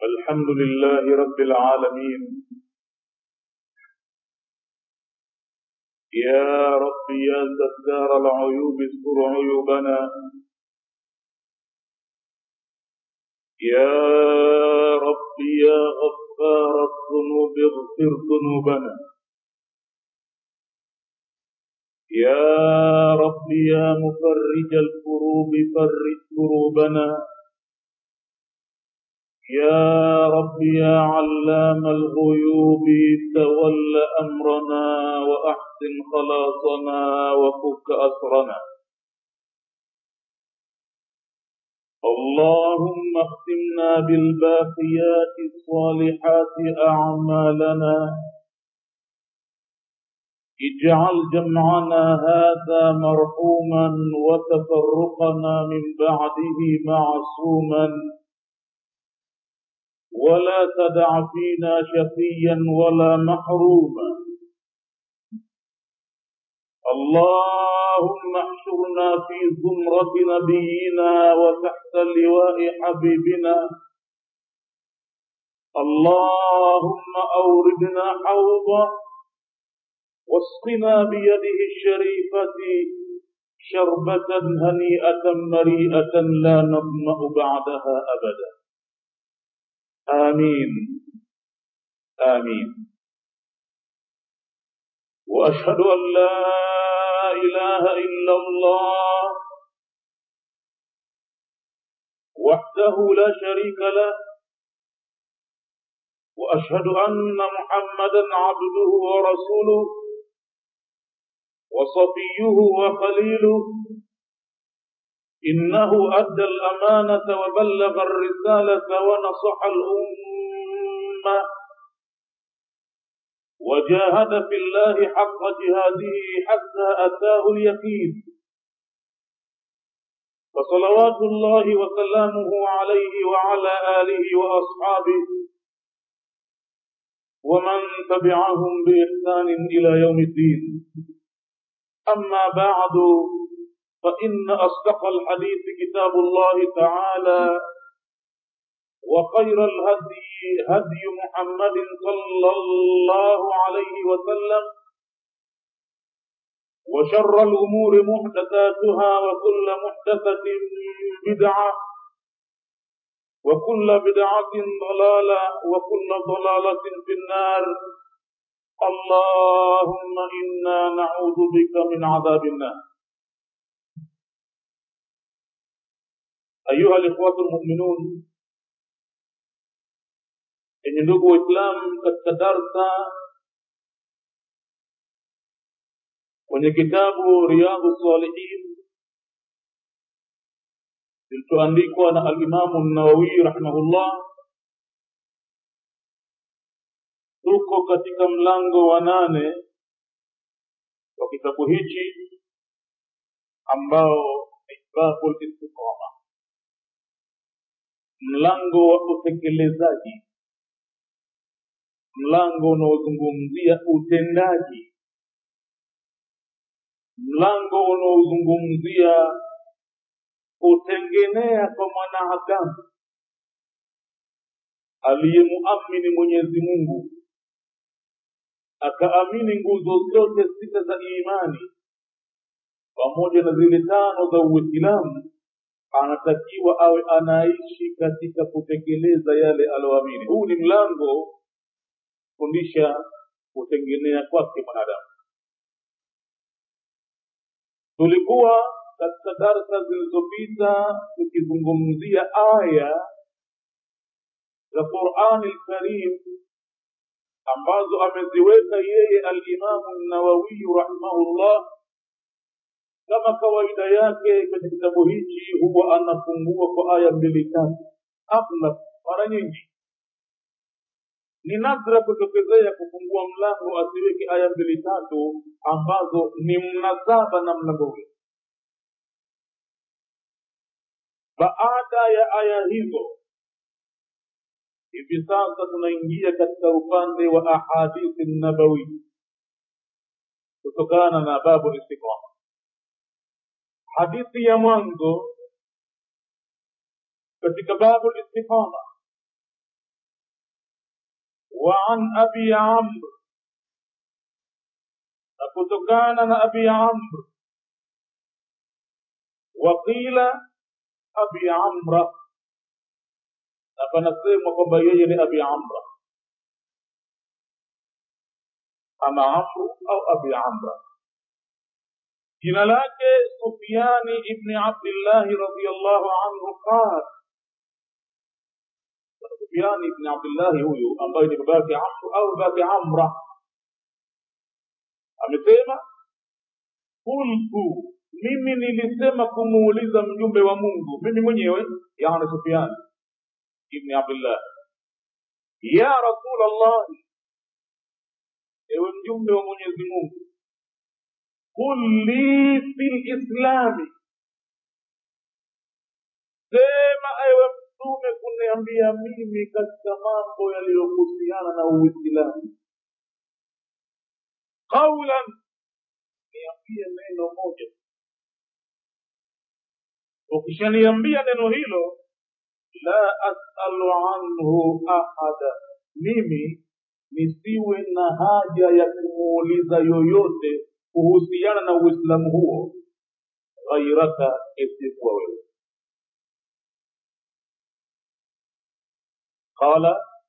الحمد لله رب العالمين يا رب يا ستار العيوب استر عيوبنا يا رب يا غفار الذنوب اغفر ذنوبنا يا رب يا مفرج الكروب فرج كروبنا يا رب يا علام الغيوب تول أمرنا وأحسن خلاصنا وفك أسرنا اللهم اختمنا بالباقيات الصالحات أعمالنا اجعل جمعنا هذا مرحوما وتفرقنا من بعده معصوما ولا تدع فينا شقيا ولا محروما اللهم احشرنا في زمرة نبينا وتحت لواء حبيبنا اللهم أوردنا حوضا واسقنا بيده الشريفة شربة هنيئة مريئة لا نظمأ بعدها أبدا آمين آمين وأشهد أن لا إله إلا الله وحده لا شريك له وأشهد أن محمدا عبده ورسوله وصفيه وخليله إنه أدى الأمانة وبلغ الرسالة ونصح الأمة وجاهد في الله حق جهاده حتى أتاه اليقين فصلوات الله وسلامه عليه وعلى آله وأصحابه ومن تبعهم بإحسان إلى يوم الدين أما بعد فإن أصدق الحديث كتاب الله تعالى وخير الهدي هدي محمد صلى الله عليه وسلم وشر الأمور محدثاتها وكل محدثة بدعة وكل بدعة ضلالة وكل ضلالة في النار اللهم إنا نعوذ بك من عذاب النار أيها الإخوة المؤمنون yenye ndugu waislamu katika darsa kwenye kitabu riyadhu salihin kilichoandikwa na alimamu nawawi rahimahullah tuko katika mlango wa nane wa kitabu hichi ambao ni babu listiqama mlango wa utekelezaji mlango unaozungumzia utendaji mlango unaozungumzia kutengenea kwa mwanadamu aliyemuamini mwenyezi mungu akaamini nguzo zote sita za imani pamoja na zile tano za uislamu anatakiwa awe anaishi katika kutekeleza yale aloamini huu ni mlango kufundisha kutengenea kwake mwanadamu tulikuwa katika darsa zilizopita tukizungumzia aya za qurani lkarim ambazo ameziweka yeye alimamu nawawiyu rahimahullah kama kawaida yake kwenye kitabu hichi huwa anafungua kwa aya mbili tatu aghlab mara nyingi ni nadra kutokezea kufungua mlango asiweke aya mbili tatu ambazo ni mnasaba na mlango ule baada ya aya hizo hivi sasa tunaingia katika upande wa ahadithi nabawi kutokana na babu istiqama hadithi ya mwanzo katika babu istiqama وعن أبي عمرو نكتكان أبي عمرو وقيل أبي عمرو فنسمى kwamba yeye ni abi amra ama amru au abi amra jina lake sufiani ibni abdillahi radiallahu anhu qal sufiani ibni abdillahi huyu ambaye ni babake amru au babake amra amesema kultu mimi nilisema kumuuliza mjumbe wa mungu mimi mwenyewe yani sufiani ibni abdillah ya rasul allah ewe mjumbe wa mwenyezi mungu qul li fi lislami sema ewe mtume kuniambia mimi katika mambo yaliyohusiana na uislamu qaulan niambie neno moja ukishaniambia neno hilo la asalu anhu ahada mimi nisiwe na haja ya kumuuliza yoyote kuhusiana na uislamu huo ghairaka isikuwa wewe qala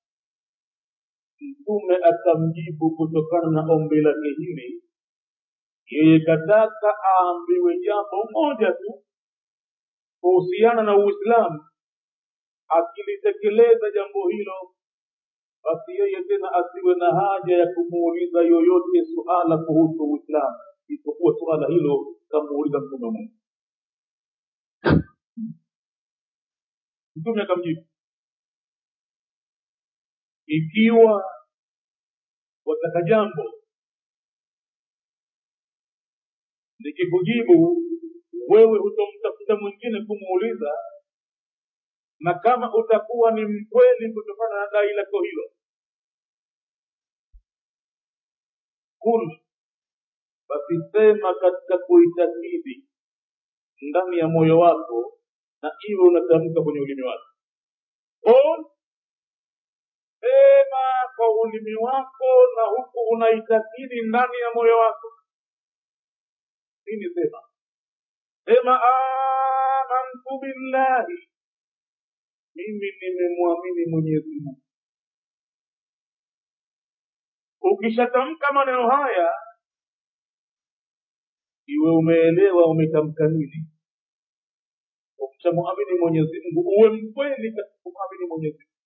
mtume akamjibu kutokana na ombi lake hili yeye kataka aambiwe jambo moja tu kuhusiana na uislamu akilitekeleza jambo hilo basi yeye tena asiwe na haja ya kumuuliza yoyote suala kuhusu uislamu isipokuwa suala hilo kamuuliza mtume mungu mtume akamjibu ikiwa wataka jambo nikikujibu wewe hutomtafuta mwingine kumuuliza na kama utakuwa ni mkweli kutokana na dai lako hilo kul basi sema katika kuitakidi ndani ya moyo wako na iwe unatamka kwenye ulimi wako kul sema kwa ulimi wako na huku unaitakidi ndani ya moyo wako nini sema sema amantu billahi mimi nimemwamini mwenyezi mungu ukishatamka maneno haya iwe umeelewa umetamka nini ukishamwamini mwenyezi mungu uwe mkweli katika kumwamini mwenyezi mungu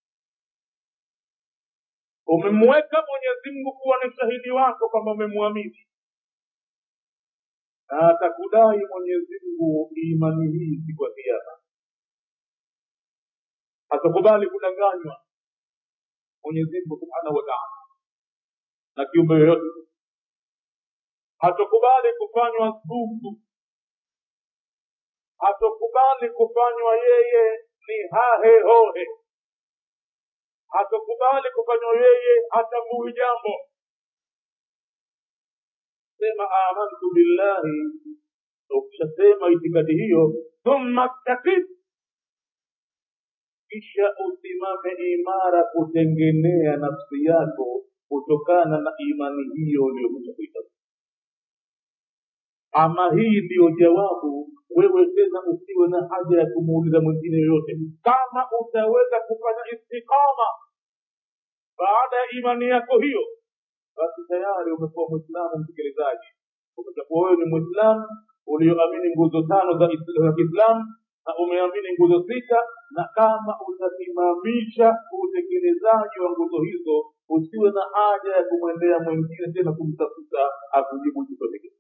umemweka mwenyezi mungu kuwa ni shahidi wako kwamba umemwamini na atakudai mwenyezi mungu imani hii siku ya kiama hatakubali kudanganywa mwenyezi mungu subhanahu wa taala na kiumbe yoyote hatakubali kufanywa sugu hatakubali kufanywa yeye ni hahe hohe hatakubali kufanywa yeye hatambui jambo sema amantu billahi ukishasema itikadi hiyo thumma stakid kisha usimame imara kutengenea nafsi yako kutokana na imani hiyo uliyokuja kuitafuta ama hii ndiyo jawabu wewe tena usiwe na haja ya kumuuliza mwingine yoyote kama utaweza kufanya istiqama baada ya imani yako hiyo basi tayari umekuwa mwislamu mtekelezaji utakuwa wewe ni mwislamu ulioamini nguzo tano za kiislamu na umeamini nguzo sita na kama utasimamisha utekelezaji wa nguzo hizo usiwe na haja ya kumwendea mwingine tena kumtafuta akujibu chochote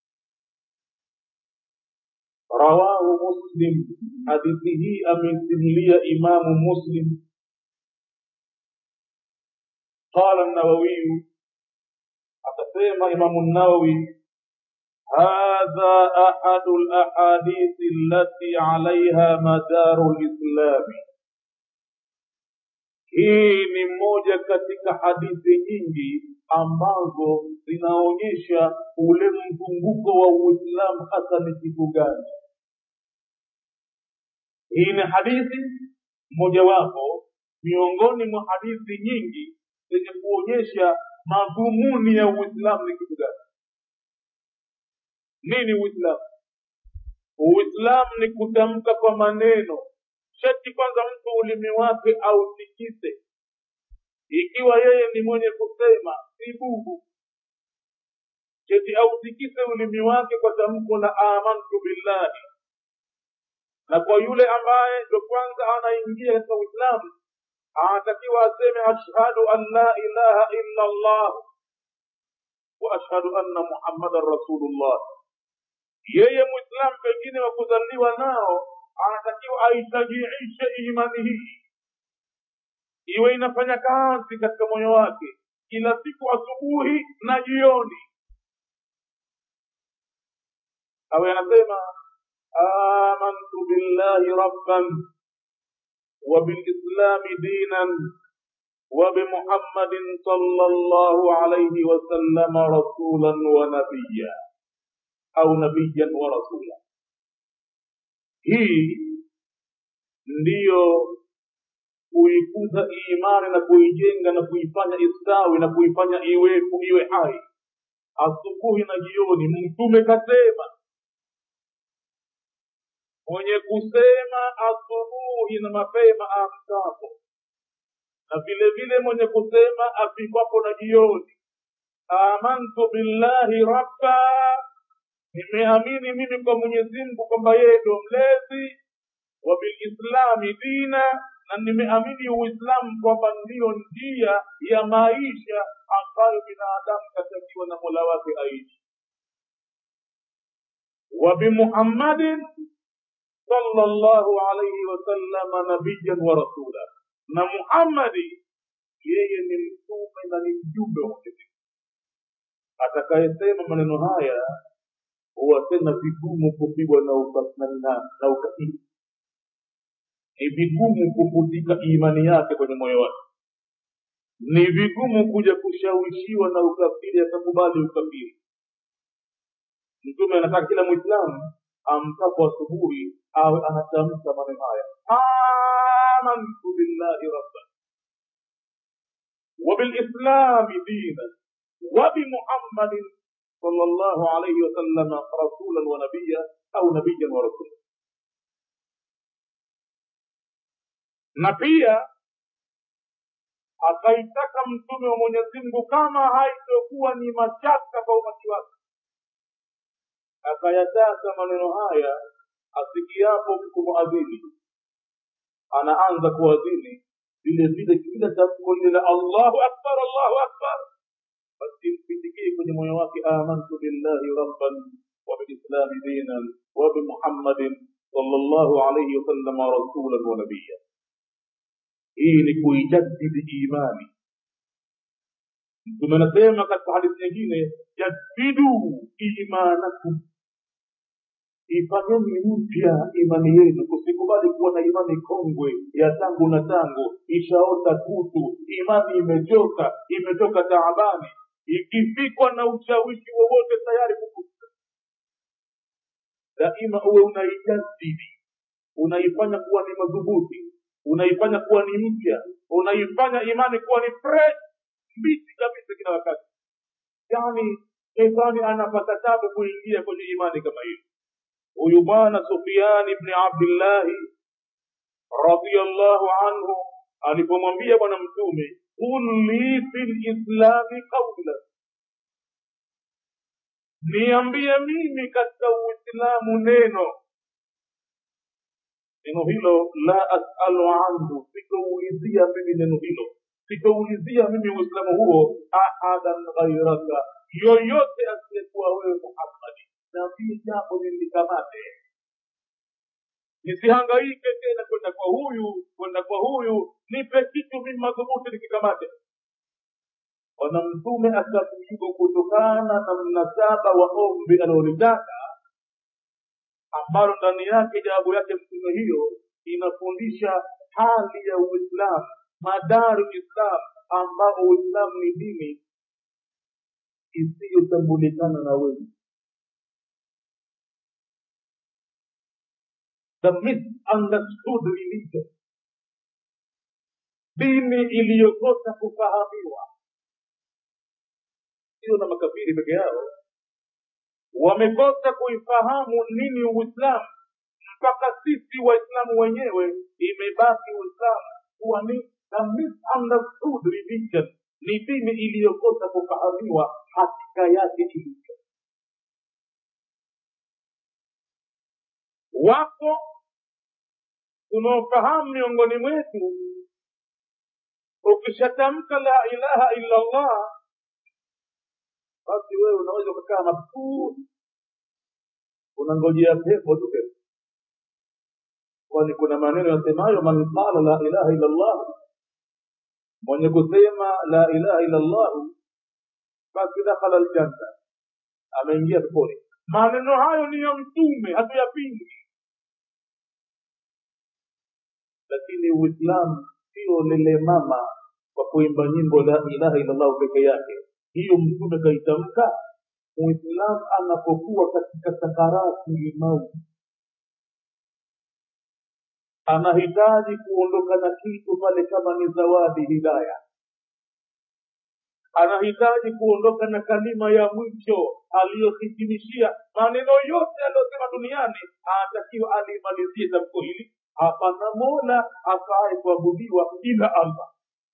rawahu muslim hadithi hii ameisimulia imamu muslim قال النووي akasema imamu nawawi هذا أحد الأحاديث التي عليها مدار الإسلام hii ni moja katika hadithi nyingi ambazo zinaonyesha ule mzunguko wa uislamu hasa ni kitu gani hii ni hadithi mojawapo miongoni mwa hadithi nyingi zenye kuonyesha madhumuni ya uislamu ni kitu gani nini uislamu uislamu ni kutamka kwa maneno shati kwanza mtu ulimi wake autikise ikiwa yeye ni mwenye kusema si bubu cheti autikise ulimi wake kwa tamko la amantu billahi na kwa yule ambaye ndo kwanza anaingia katika uislamu anatakiwa aseme ashhadu an la ilaha illa allah wa ashhadu anna muhammadan rasulullah yeye mwislamu pengine wa kuzaliwa nao anatakiwa aitajiishe imani hii iwe inafanya kazi katika moyo wake kila siku asubuhi na jioni awe anasema amantu billahi rabban وبالإسلام دينا وبمحمد صلى الله عليه وسلم رسولا ونبيا أو نبيا ورسولا hii ndiyo kuikuza imani na kuijenga na kuifanya istawi na kuifanya iwepo iwe hai asubuhi na jioni mtume kasema mwenye kusema asubuhi na mapema amkapo na vile vile mwenye kusema afikwapo na jioni amantu billahi rabba nimeamini mimi kwa mwenyezi mungu kwamba yeye ndo mlezi wa bilislami dina na nimeamini uislamu kwamba ndiyo njia ya maisha ambayo binadamu katakiwa na mola wake aishi wa bimuhammadin sallallahu alayhi wasallam nabiyan wa rasula na muhammadi yeye ni mtume na ni mjumbe wa mwenyezi atakayesema maneno haya huwa tena vigumu kupigwa na na ukafiri ni vigumu kufutika imani yake kwenye moyo wake ni vigumu kuja kushawishiwa na ukafiri akakubali ukafiri mtume anataka kila mwislamu amkapo asubuhi awe anatamka maneno haya amantu billahi rabban وبالإسلام دينا وبمحمد صلى الله عليه وسلم رسولا ونبيا أو نبيا ورسولا na pia akaitaka mtume wa mwenyezi mungu kama haitokuwa ni mashaka kwa umati wake akayataka maneno haya asikiapo kumuadhini anaanza kuadhini vile vile kila tamko lile la allahu akbar allahu akbar basi mpindikie kwenye moyo wake amantu billahi rabban wa bilislami dinan wa bimuhammadin sallallahu alayhi wasallam rasulan wa nabiya hii ni kuijaddidi imani mtume anasema katika hadithi nyingine jaddidu imanakum ifanyeni mpya imani yenu kusikubali kuwa na imani kongwe ya tangu na tangu ishaota kutu imani imechoka imetoka taabani ikifikwa na ushawishi wowote tayari kukuta daima uwe unaijadidi unaifanya kuwa ni madhubuti unaifanya kuwa ni mpya unaifanya imani kuwa ni fresh mbichi kabisa kila wakati yani shetani anapata tabu kuingia kwenye imani kama hiyo huyu bwana sufiani bni abdillahi radiallahu anhu alipomwambia bwana mtume qul li fi lislami qaula niambie mimi katika uislamu neno neno hilo la asalu anhu sitoulizia mimi neno hilo sitoulizia mimi uislamu huo ahadan ghairaka yoyote asiyekuwa wewe muhammadi nabii jambo nilikamate nisihangaike tena kwenda kwa huyu kwenda kwa huyu nipe kitu mimi madhubuti nikikamate bwana mtume akamjibu kutokana na mnasaba wa ombi alilolitaka ambalo ndani yake jawabu yake mtume hiyo inafundisha hali ya uislamu madaru islam ambao uislamu ni dini isiyotambulikana na wengi the misunderstood religion dini iliyokosa kufahamiwa sio na makafiri peke yao wamekosa kuifahamu nini uislamu mpaka sisi waislamu wenyewe imebaki uislamu kuwa ni a misunderstood religion ni dini iliyokosa kufahamiwa hakika yake ilivyo wapo tunaofahamu miongoni mwetu ukishatamka la ilaha illa allah basi wewe unaweza ukakaa mabsuti unangojea pepo tu pepo kwani kuna maneno yasemayo man qala la ilaha illa allah mwenye kusema la ilaha illa allah basi dakhala aljanna ameingia peponi maneno hayo ni ya mtume hatuyapingi lakini uislamu sio lele mama kwa kuimba nyimbo la ilaha illallah peke yake hiyo mtume kaitamka muislamu anapokuwa katika sakarati limauti anahitaji kuondoka na kitu pale kama ni zawadi hidaya anahitaji kuondoka na kalima ya mwisho aliyohitimishia maneno yote aliyosema duniani anatakiwa alimalizie tamko hili hapana mola afaaye kuabudiwa ila allah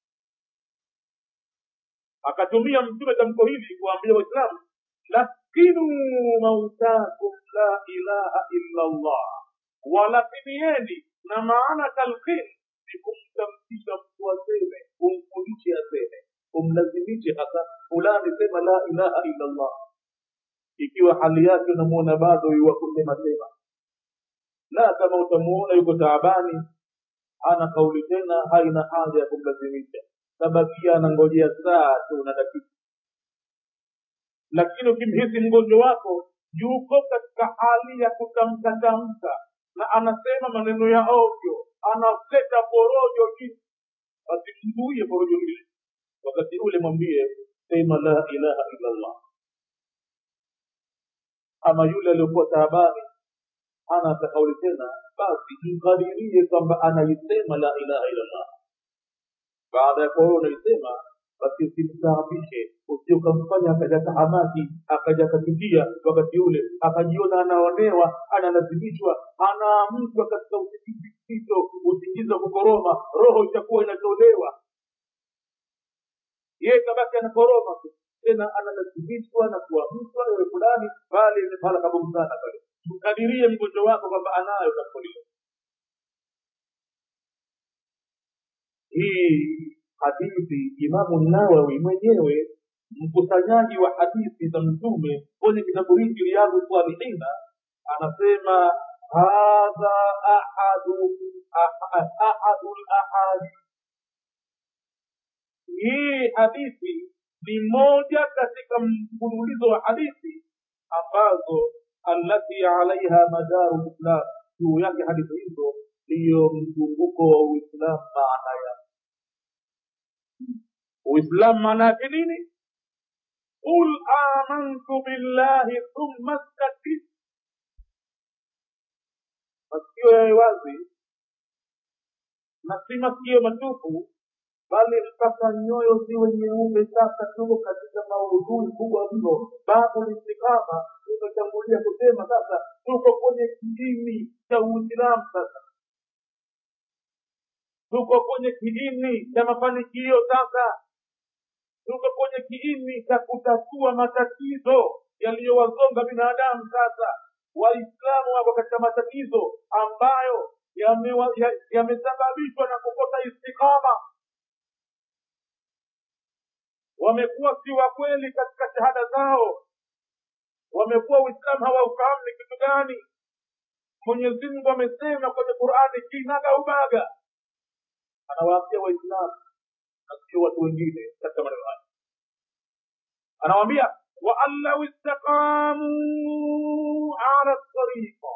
akatumia mtume tamko hili kuambia waislamu laskinu mautakum la ilaha illa allah walakinieni na maana talqin ni kumtamkisha mtu aseme kumfundishe aseme kumlazimishe hasa fulani sema la ilaha illa allah ikiwa hali yake unamuona bado yuwa kusema sema la kama utamuona yuko taabani hana kauli tena haina haja ya kumlazimisha tabakia anangojea saa tu na dakika lakini ukimhisi mgonjwa wako yuko katika hali ya kutamka tamka na anasema maneno ya ovyo analeta porojo chini basi mzuie porojo hili wakati ule mwambie sema la ilaha illa allah ama yule aliyokuwa taabani hana hata kauli tena basi mkadirie kwamba anaisema la ilaha illa allah baada ya kuwa wewe unaisema basi usimstaabishe usio ukamfanya akaja tahamaki akaja akakimbia wakati ule akajiona anaonewa analazimishwa anaamshwa katika usingizi mzito usingizi wa kukoroma roho itakuwa inatolewa yeye kabaki anakoroma tu tena analazimishwa na kuamshwa ewe fulani bali ni pahala kabumu sana pale mkadirie mgonjwa wako kwamba anayo takulia hii hadithi imamu nawawi mwenyewe mkusanyaji wa hadithi za mtume kwenye kitabu hiki riyadhu salihina anasema hadha ahadu ahadu lahadi hii hadithi ni moja katika mfululizo wa hadithi ambazo allati alaiha madaru lislam juu yake hadithi hizo ndiyo mzunguko wa uislam maana yake uislam maana yake nini qul amantu billahi thumma stakim masikio yawe wazi na si masikio matupu bali mpaka nyoyo ziwe nyeupe sasa tuko katika maudhui kubwa mno babu listikama tumetangulia kusema sasa tuko kwenye kiini cha uislamu sasa tuko kwenye kiini cha mafanikio sasa tuko kwenye kiini cha kutatua matatizo yaliyowazonga binadamu sasa waislamu wako katika matatizo ambayo yamesababishwa ya, ya na kukosa istikama wamekuwa si wa kweli katika shahada zao wamekuwa uislamu hawaufahamu ni kitu gani mwenyezi mungu amesema kwenye qurani kinaga ubaga anawaambia waislamu na sio watu wengine katika maneno haya anawaambia waan lau istaqamuu ala tariqa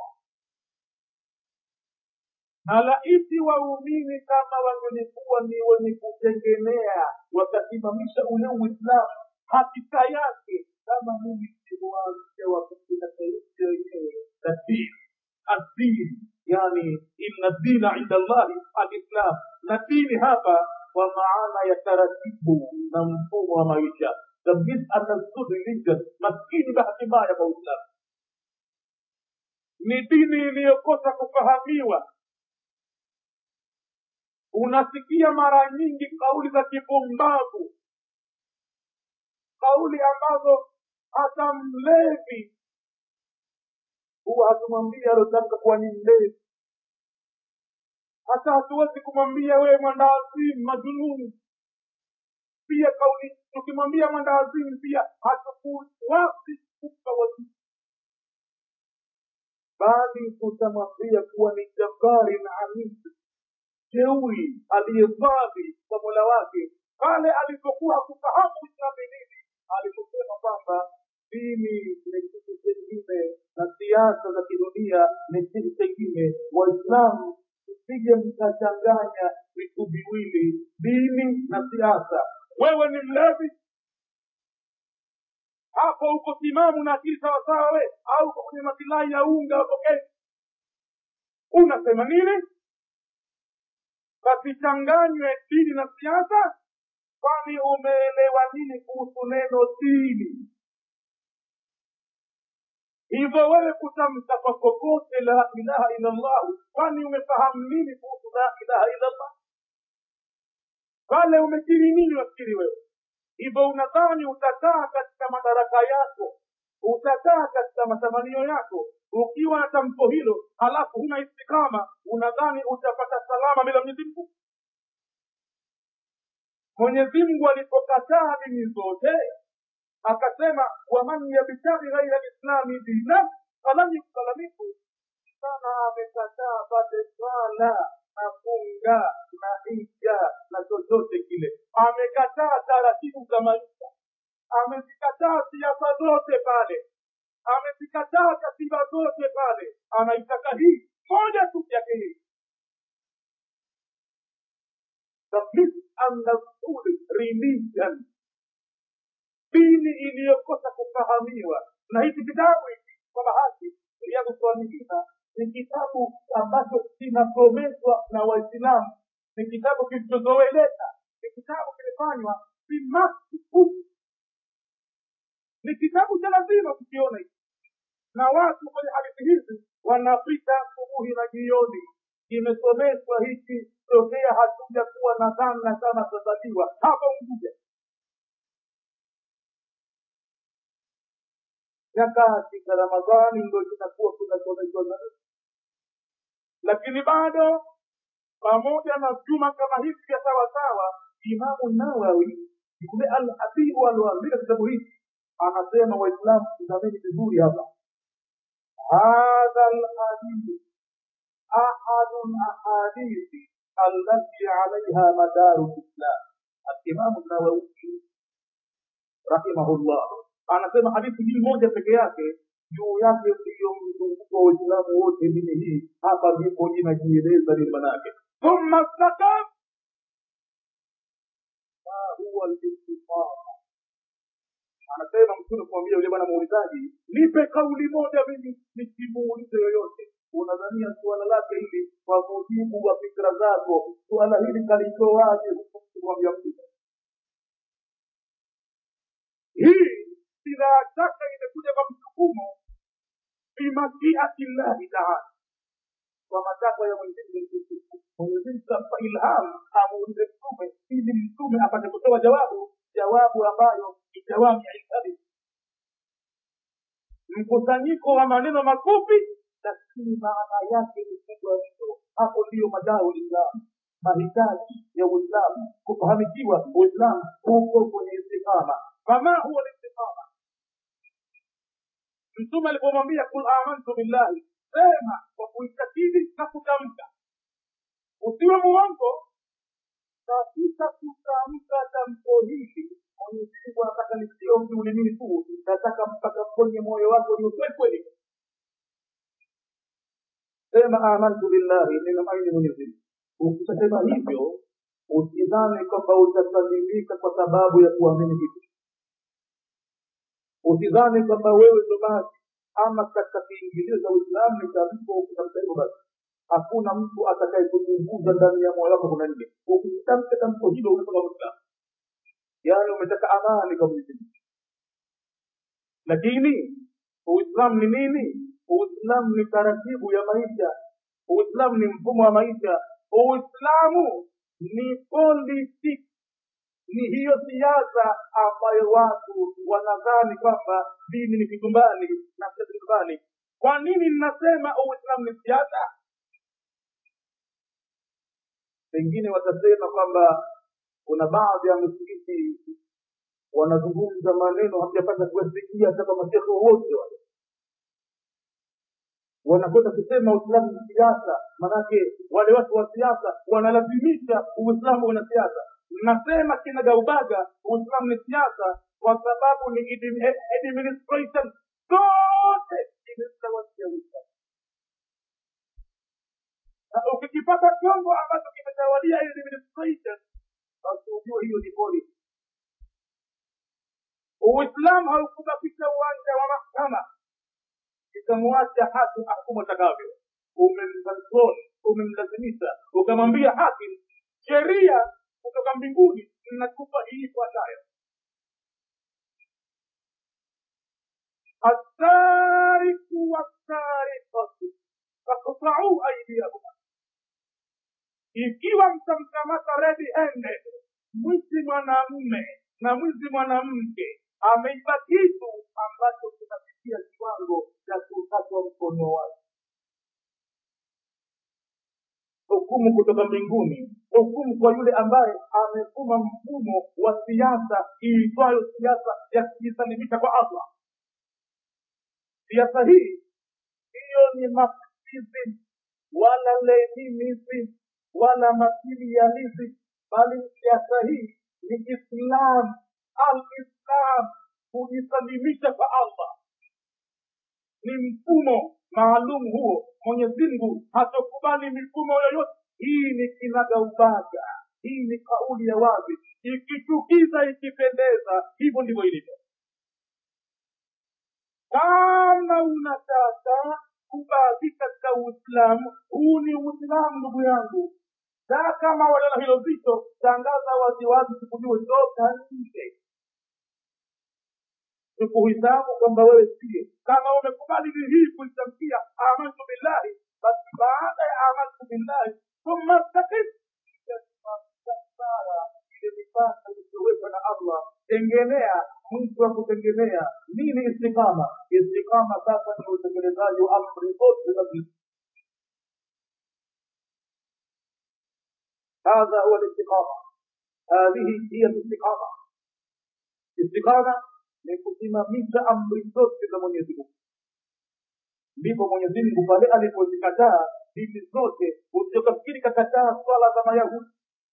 na laiti waumini kama wangelikuwa ni wenye kutegemea wakasimamisha ule uislamu hakika yake kama mimi nilivyowaambia wakati na sauti wenyewe na dini adini yani inna dina inda llahi alislam na dini hapa kwa maana ya taratibu na mfumo wa maisha tabis understood religion maskini bahati mbaya kwa uislamu ni dini iliyokosa kufahamiwa unasikia mara nyingi kauli za kipumbavu kauli ambazo hata mlevi huwa hatumwambia aliotamka kuwa ni mlevi hata hatuwezi kumwambia wewe mwandawazimu majununi pia kauli tukimwambia mwandawazimu pia hatukuwapi kumpa wazimu bali tutamwambia kuwa ni jabari na hamisi jeuri aliyedhali kwa mola wake pale alipokuwa hakufahamu uislamu nini aliposema kwamba dini ni kitu chengine na siasa za kidunia ni kitu chengine waislamu msije mkachanganya vitu viwili dini na siasa wewe ni mlevi hapo uko timamu na akili sawasawa we au uko kwenye masilahi ya unga hapo kenya unasema nini pasichanganywe dini na siasa kwani umeelewa nini kuhusu neno dini hivyo wewe kutamka kwa kokote la ilaha illa llah kwani umefahamu nini kuhusu la ilaha illa llah pale umekiri nini wafikiri wewe hivyo unadhani utakaa katika madaraka yako utakaa katika matamanio yako ukiwa na tamko hilo halafu huna istikama unadhani utapata salama bila mwenyezi mungu mwenyezi mungu alipokataa dini zote akasema waman yabtaghi ghaira lislami dina falan yukbala minhu sana amekataa pate swala na funga na hija na chochote kile amekataa taratibu za maisha amezikataa siasa zote pale amezikataa katiba zote pale anaitaka hii moja tu yake hii tablis annasuli religion dini iliyokosa kufahamiwa na hiki kitabu hiki kwa bahati riyadhu salihina ni kitabu ambacho kinasomeshwa na waislamu ni kitabu kilichozoeleka ni kitabu kimefanywa bimasiku ni kitabu cha lazima kukiona hiki na watu kwenye hadithi hizi wanapita asubuhi na jioni kimesomeshwa hiki tokea hatuja kuwa na dhana kama tutazaliwa hapa unguja nyakati za ramadhani ndo kitakuwa kinasomeshwa zaidi lakini bado pamoja na juma kama hivi vya sawasawa imamu nawawi yule alhabibu alioandika kitabu hiki anasema waislamu tizameni vizuri hapa hadha lhadith ahadu lahadithi allati alaiha madaru lislam alimamu nawawi rahimahullah anasema hadithi hii moja peke yake juu yake ndiyo mzunguko wa waislamu wote dini hii hapa ndipo inajieleza nini manake thumma stakam ma huwa listiqama anasema mtume kumwambia yule bwana muulizaji nipe kauli moja mimi nisimuulize yoyote unadhania suala lake hili kwa mujibu wa fikra zako suala hili kalitoaje huku kumwambia mtume hii bila shaka imekuja kwa msukumo bimashiati llahi taala kwa matakwa ya mwenyezimungu mwenyezimungu kampa ilham amuulize mtume ili mtume apate kutoa jawabu jawabu ambayo ni jawabu ya ilhabi mkusanyiko wa maneno mafupi lakini maana yake ni kubwa mno hapo ndiyo madao uislamu mahitaji ya uislamu kufahamikiwa uislamu huko kwenye istikama fama huwa listikama mtume alipomwambia kul amantu billahi sema kwa kuitakidi na kutamka usiwe muongo katika kutamka tamko hili mwenyezi mungu anataka lisio mtu ulimini tu nataka mpaka kwenye moyo wako uliokweli kweli sema amantu billahi nimemwamini mwenyezi mungu ukishasema hivyo usidhani kwamba utasalimika kwa sababu ya kuamini kitu usidhani kwamba wewe ndo basi ama katika kiingilio za uislamu ni tamko ukitamka hivyo basi hakuna mtu atakayekuchunguza ndani ya moyo wako kuna nini ukitamka tamko hilo unatoka mwislamu yaani umetaka amani kwa mwenyezi mungu lakini uislamu ni nini uislamu ni taratibu ya maisha uislamu ni mfumo wa maisha uislamu ni politics ni hiyo siasa ambayo watu wanadhani kwamba dini ni kitumbani na sio kitumbani kwa nini ninasema uislamu ni siasa pengine watasema kwamba kuna baadhi ya misikiti wanazungumza maneno hamjapata kuwasikia hata kwa mashekhe wowote wale wanakwenda kusema uislamu ni siasa manake wale watu wa siasa wanalazimisha uislamu una siasa nasema kinagaubaga uislamu ni siasa kwa sababu ni admi- administration zote imemtawalia uislamu na ukikipata chombo ambacho kimetawalia hiyo administration basi ujue hiyo ni polisi uislamu haukubakisha uwanja wa mahkama ikamwacha haki ahkumu atakavyo umemkontrol umemlazimisha ukamwambia hakim sheria kutoka mbinguni inakupa hii ifuatayo assariku wassarikatu fakutau aidiyahuma ikiwa mtamkamata redi hende mwizi mwanamme na mwizi mwanamke ameiba kitu ambacho kinafikia kiwango cha kukatwa mkono wake hukumu kutoka mbinguni hukumu kwa yule ambaye amefuma mfumo wa siasa iitwayo siasa ya kujisalimisha kwa allah siasa hii hiyo ni marxism wala leninism wala materialism bali siasa hii ni islam alislam kujisalimisha kwa allah ni mfumo maalum huo mwenyezi mungu hatokubali mifumo yoyote hii ni kinagaubaga hii ni kauli ya wazi ikichukiza ikipendeza hivyo ndivyo ilivyo kama unataka kubaki katika uislamu huu ni uislamu ndugu yangu na kama waliona hilo zito tangaza waziwazi sikujue toka nje sikuhisabu kwamba wewe sie kama umekubali hii kuitamkia amantu billahi basi baada ya amantu billahi thumma stakif ile mipaka iliyowekwa na allah tengenea mwisho wa kutengenea nini istiqama istiqama sasa ni utekelezaji wa amri zote za هذا هو الاستقامة هذه هي الاستقامة استقامة ni kusimamisha amri zote za mwenyezi mungu ndipo mwenyezi mungu pale alipozikataa dini zote usiokafikiri kakataa swala za mayahudi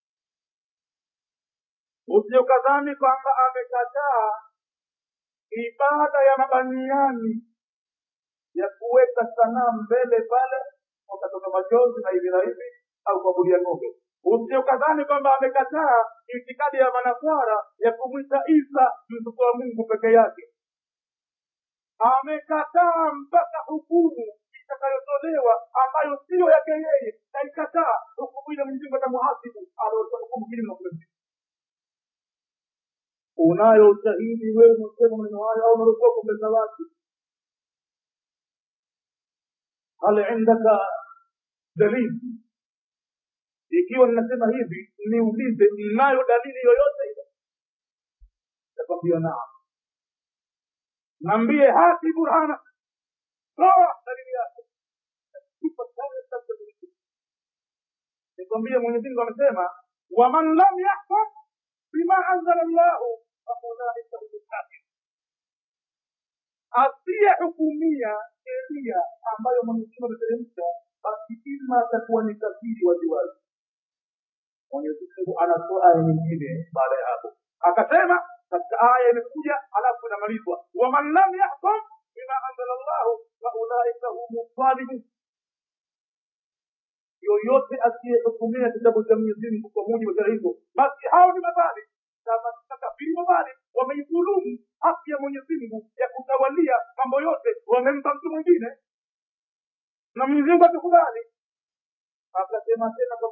usiokadhani kwamba amekataa ibada ya mabaniani ya kuweka sanamu mbele pale wakatoka machozi na hivi na hivi au kuabudia ng'ombe usiokadhani kwamba amekataa itikadi ya manaswara ya kumwita isa mtoto wa mungu peke yake amekataa mpaka hukumu itakayotolewa ambayo siyo yake yeye kaikataa hukumu ile mwenyezi mungu atamuhasibu aliotoa hukumu kinyume na kule unayo ushahidi wewe unasema maneno hayo au unarudia kumbeza watu hal indaka dalili ikiwa ninasema hivi niulize mnayo dalili yoyote ile takwambia naam naambie hati burhana toa dalili yake nikwambie mwenyezi mungu amesema waman lam yahkum bima anzala llahu faulaika hum lkafirun asiyehukumia sheria ambayo mwenyezi mungu ameteremsha basi ima atakuwa ni kafiri waziwazi mwenyezi mungu anatoa aya nyingine baada ya hapo akasema katika aya imekuja alafu inamalizwa waman lam yahkum bima anzala llahu faulaika humu dhalimun yoyote asiyehukumia kitabu cha mwenyezi mungu kwa mujibu wa sheria hizo basi hao ni madhalim kama makafiri madhalim wameidhulumu haki ya mwenyezi mungu ya kutawalia mambo yote wamempa mtu mwingine na mwenyezi mungu atukubali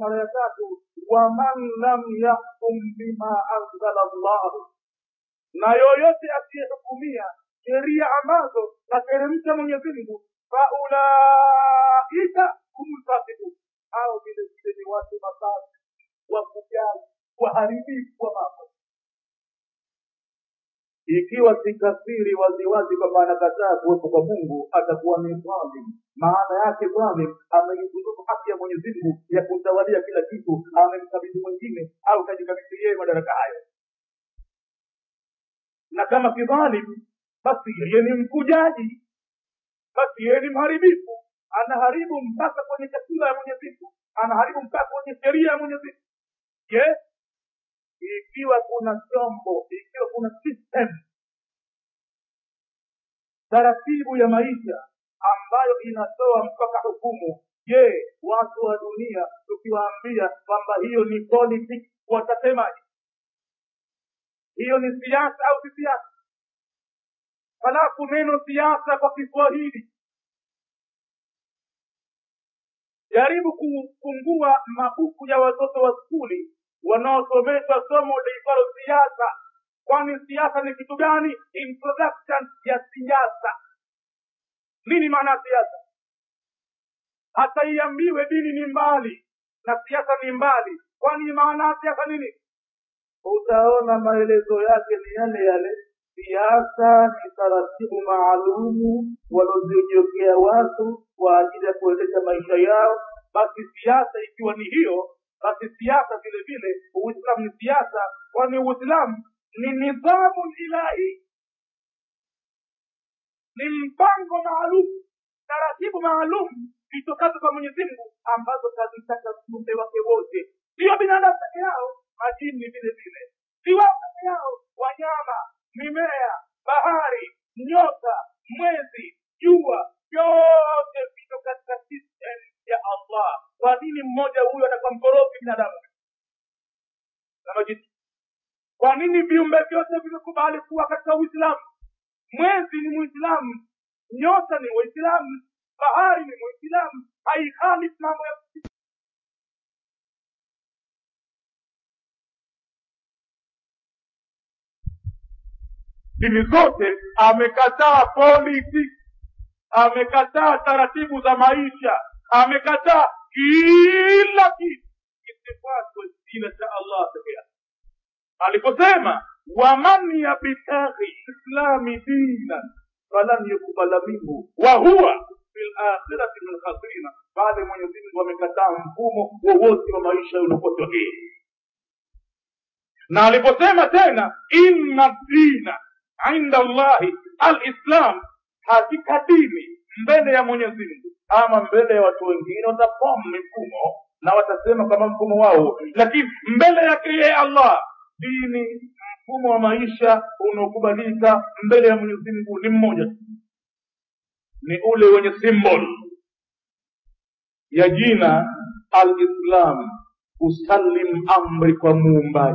mara ya tatu waman lam yahkum bima anzala llahu na yoyote asiyehukumia sheria ambazo kateremsha mwenyezi mungu faulaika humulfasikun hao vile vile ni watu mabasi wakujali waharibifu wa mambo ikiwa sikafiri waziwazi kwamba anakataa kuwepo kwa mungu atakuwa ni dhalim maana yake dhalim ameidhulumu haki ya mwenyezi mungu ya kutawalia kila kitu amemkabidhi mwingine au kajikabidhi yeye madaraka hayo na kama si dhalim basi yeye ni mkujaji basi yeye ni mharibifu anaharibu mpaka kwenye chakula ya mwenyezi mungu anaharibu mpaka kwenye sheria ya mwenyezi mungu je ikiwa kuna chombo ikiwa kuna system taratibu ya maisha ambayo inatoa mpaka hukumu je watu wa dunia tukiwaambia kwamba hiyo ni politics watasemaje hiyo ni siasa au si siasa halafu neno siasa kwa kiswahili jaribu kufungua mabuku ya watoto wa skuli wanaosomeshwa somo liitwalo siasa kwani siasa ni kitu gani introduction ya siasa nini maana ya siasa hata iambiwe dini ni mbali na siasa ni mbali kwani maana ya siasa nini utaona maelezo yake ni yale yale siasa ni taratibu maalumu walozijiokea watu kwa ajili ya kuendesha maisha yao basi siasa ikiwa ni hiyo basi siasa vile vile uislamu ni siasa kwani uislamu ni nidhamu ilahi ni mpango maalum taratibu maalum zitokazo kwa mwenyezi mungu ambazo kazitaka viumbe wake wote sio binadamu peke yao majini vile vile si wao peke yao wanyama mimea bahari nyota mwezi jua vyote vito katika system ya allah kwa nini mmoja huyo anakuwa mkorofi binadamu na majini kwa nini viumbe vyote vimekubali kuwa katika uislamu mwezi ni muislamu nyota ni waislamu bahari ni muislamu haihalifu mambo ya dini zote amekataa politics amekataa taratibu za maisha amekataa kila kitu isifuatwe kila cha allah peke yake aliposema waman yabtaghi islami dinan falan yukbala minhu wa huwa fi lakhirati min khasirina pale mwenyezi mungu amekataa mfumo wowote wa maisha uliokuwa sahihi na aliposema tena inna dina inda allahi alislam hakika dini mbele ya mwenyezi mungu ama mbele ya watu wengine watafomu mifumo na watasema kama mfumo wao lakini mbele yake yeye allah dini mfumo wa maisha unaokubalika mbele ya mwenyezi mungu ni mmoja tu ni ule wenye symbol ya jina alislam usalim amri kwa muumbaji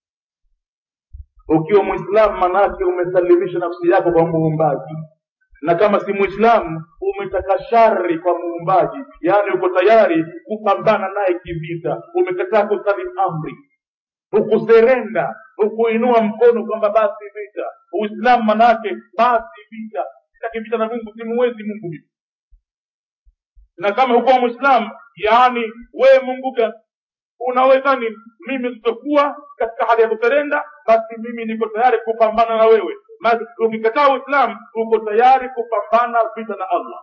ukiwa mwislamu manake umesalimisha nafsi yako kwa muumbaji na kama si mwislamu umetaka shari kwa muumbaji yaani uko tayari kupambana naye kivita umekataa kusalim amri hukuserenda hukuinua mkono kwamba basi vita uislamu manake basi vita sitaki vita na mungu simuwezi mungu mimi na kama hukuwa mwislamu yaani wewe mungu gani unaweza nini mimi sitokuwa katika hali ya kuserenda basi mimi niko tayari kupambana na wewe basi ukikataa uislamu uko tayari kupambana vita na allah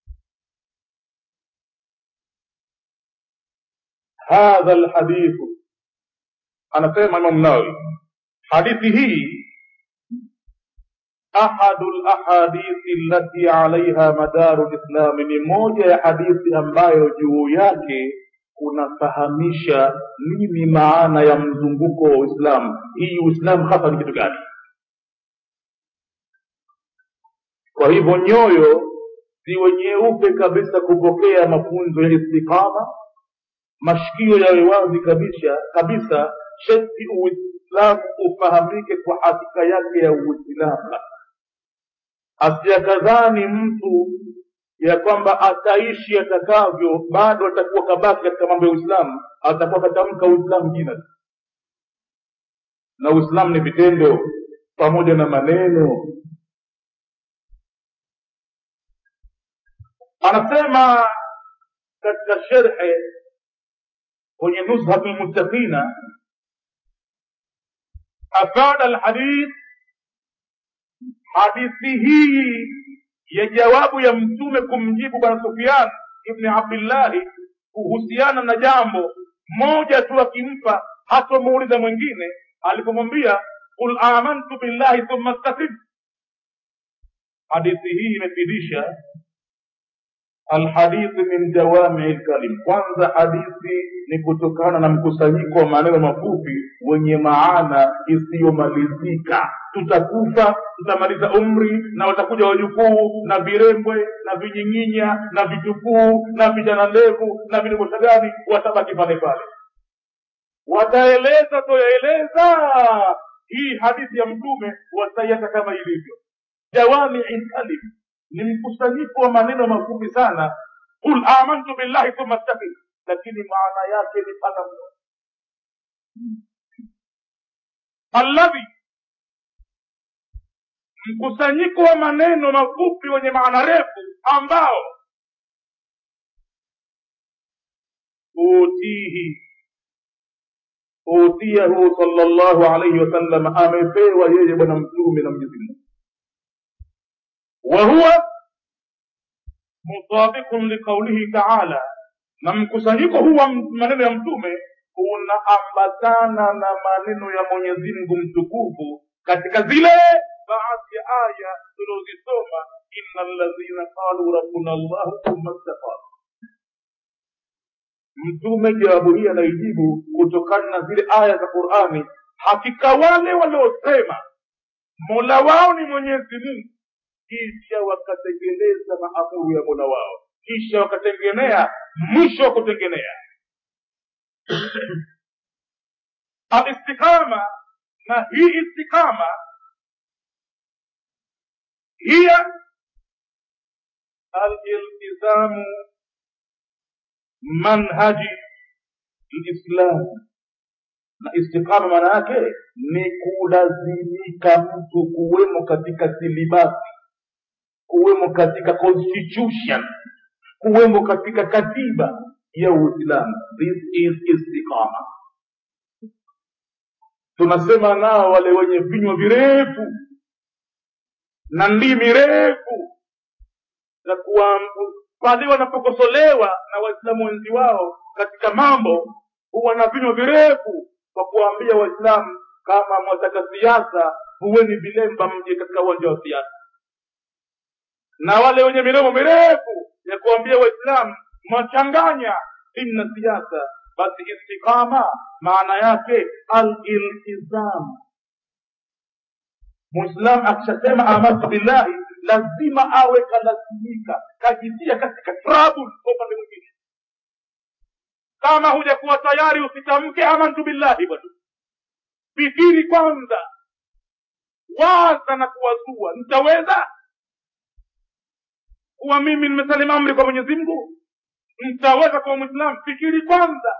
hadha lhadithu anasema imam nawawi hadithi hii ahadu lahadithi allati alaiha madaru lislami ni moja ya hadithi ambayo juu yake kunafahamisha nini maana ya mzunguko wa uislamu hii uislamu hasa ni kitu gani kwa hivyo nyoyo ziwe nyeupe kabisa kupokea mafunzo ya istiqama mashikio yawe wazi kabisa kabisa sheti uislamu ufahamike kwa hakika yake ya uislamu asiakadhani mtu ya kwamba ataishi atakavyo bado atakuwa kabaki katika mambo ya uislamu atakuwa katamka uislamu jina tu. na uislamu ni vitendo pamoja na maneno anasema katika sherhe kwenye nuzhatu lmuttaqina afada alhadith hadithi hii ya jawabu ya mtume kumjibu bwana sufian ibni abdillahi kuhusiana na jambo moja tu akimpa hatomuuliza mwingine alipomwambia qul amantu billahi thumma staqim hadithi hii imefidisha alhadithi min jawamii lkalim kwanza hadithi ni kutokana na mkusanyiko wa maneno mafupi wenye maana isiyomalizika tutakufa tutamaliza umri na watakuja wajukuu na virembwe na vinyinginya na vitukuu na vijana ndevu na vidogosha gani watabaki pale pale wataeleza toyaeleza hii hadithi ya mtume wataiacha kama ilivyo jawamii lkalim ni mkusanyiko wa maneno mafupi sana qul amantu billahi thumma staqim lakini maana yake ni pana mno alladhi mkusanyiko wa maneno mafupi wenye maana refu ambao utihi utiyahu sallallahu alaihi wasallam amepewa yeye bwana mtume na mwenyezi mungu وهو مطابق لقوله تعالى na mkusanyiko huu wa maneno ya mtume unaambatana na maneno ya mwenyezi mungu mtukufu katika zile baadhi ya aya tulizosoma inna ladhina qalu rabbuna llahu thumma staqamu mtume jawabu hii anaijibu kutokana na zile aya za qurani hakika wale waliosema mola wao ni mwenyezi mungu kisha wakatekeleza maamuru ya mola wao kisha wakatengenea mwisho wa kutengenea alistiqama na hii istiqama hiya aliltizamu manhaji lislam na istiqama maana yake ni kulazimika mtu kuwemo katika silibasi kuwemo katika constitution kuwemo katika katiba ya uislamu this is istiqama tunasema nao wale wenye vinywa virefu na ndimi refu za kuwa pale wanapokosolewa na waislamu wenzi wao katika mambo huwa na vinywa virefu kwa kuwaambia waislamu kama mwataka siasa huweni vilemba mje katika uwanja wa siasa na wale wenye midomo mirefu ya kuambia waislamu mwachanganya dini na siasa basi istiqama maana yake aliltizam mwislam akishasema amantu billahi lazima awe kalazimika kajitia katika trouble kwa upande mwingine kama hujakuwa tayari usitamke amantu billahi bwana fikiri kwanza waza na kuwazua nitaweza kuwa mimi nimesalimu amri kwa mwenyezi mungu nitaweza kuwa mwislamu fikiri kwanza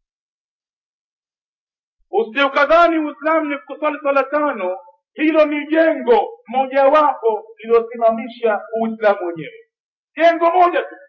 usiukadhani uislamu ni kuswali swala tano hilo ni jengo mojawapo lililosimamisha uislamu wenyewe jengo moja tu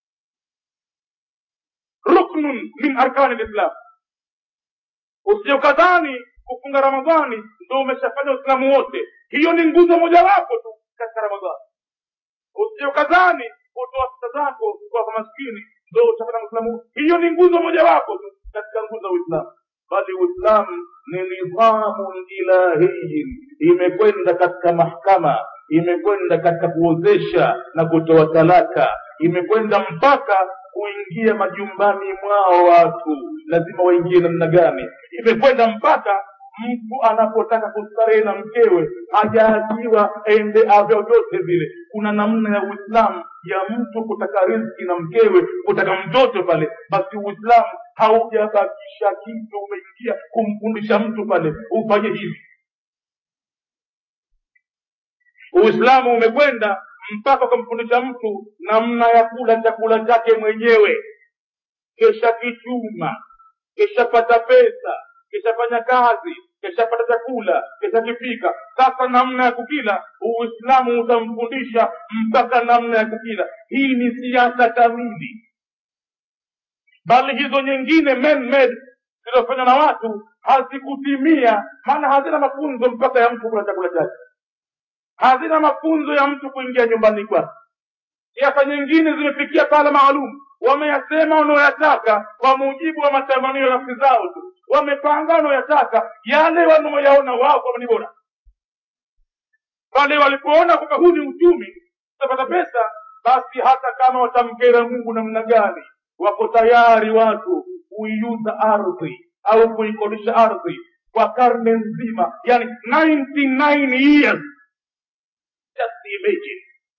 ruknun min arkani lislam usiukadhani kufunga ramadhani ndo umeshafanya uislamu wote hiyo ni nguzo mojawapo tu katika ramadhani usiokadhani kutoa pesa zako kwa maskini ndo utapata mwislamu hiyo ni nguzo mojawapo tu katika nguzo za uislamu bali uislamu ni nidhamun ilahiyin imekwenda katika mahkama imekwenda katika kuozesha na kutoa talaka imekwenda mpaka kuingia majumbani mwao watu lazima waingie namna gani imekwenda mpaka mtu anapotaka kustarehe na mkewe hajaachiwa ende vyovyote vile kuna namna ya uislamu ya mtu kutaka riziki na mkewe kutaka mtoto pale basi uislamu haujabakisha kitu umeingia kumfundisha mtu pale ufanye hivi uislamu umekwenda mpaka ukamfundisha mtu namna ya kula chakula chake mwenyewe kesha kichuma keshapata pesa keshafanya kazi keshapata chakula keshakipika sasa namna ya kukila uislamu utamfundisha mpaka namna ya kukila hii ni siasa kamili bali hizo nyingine man made zilizofanywa na watu hazikutimia maana hazina mafunzo mpaka ya mtu kula chakula chake hazina mafunzo ya mtu kuingia nyumbani kwake siasa nyingine zimefikia pala maalum wameyasema wanaoyataka kwa mujibu wa matamanio ya nafsi zao tu wamepanga wanaoyataka yale wanaoyaona wao kwamba ni bora pale walipoona kwamba huu ni uchumi utapata pesa basi hata kama watamkera mungu namna gani wako tayari watu kuiuza ardhi au kuikodisha ardhi kwa karne nzima yani 99 years just imagine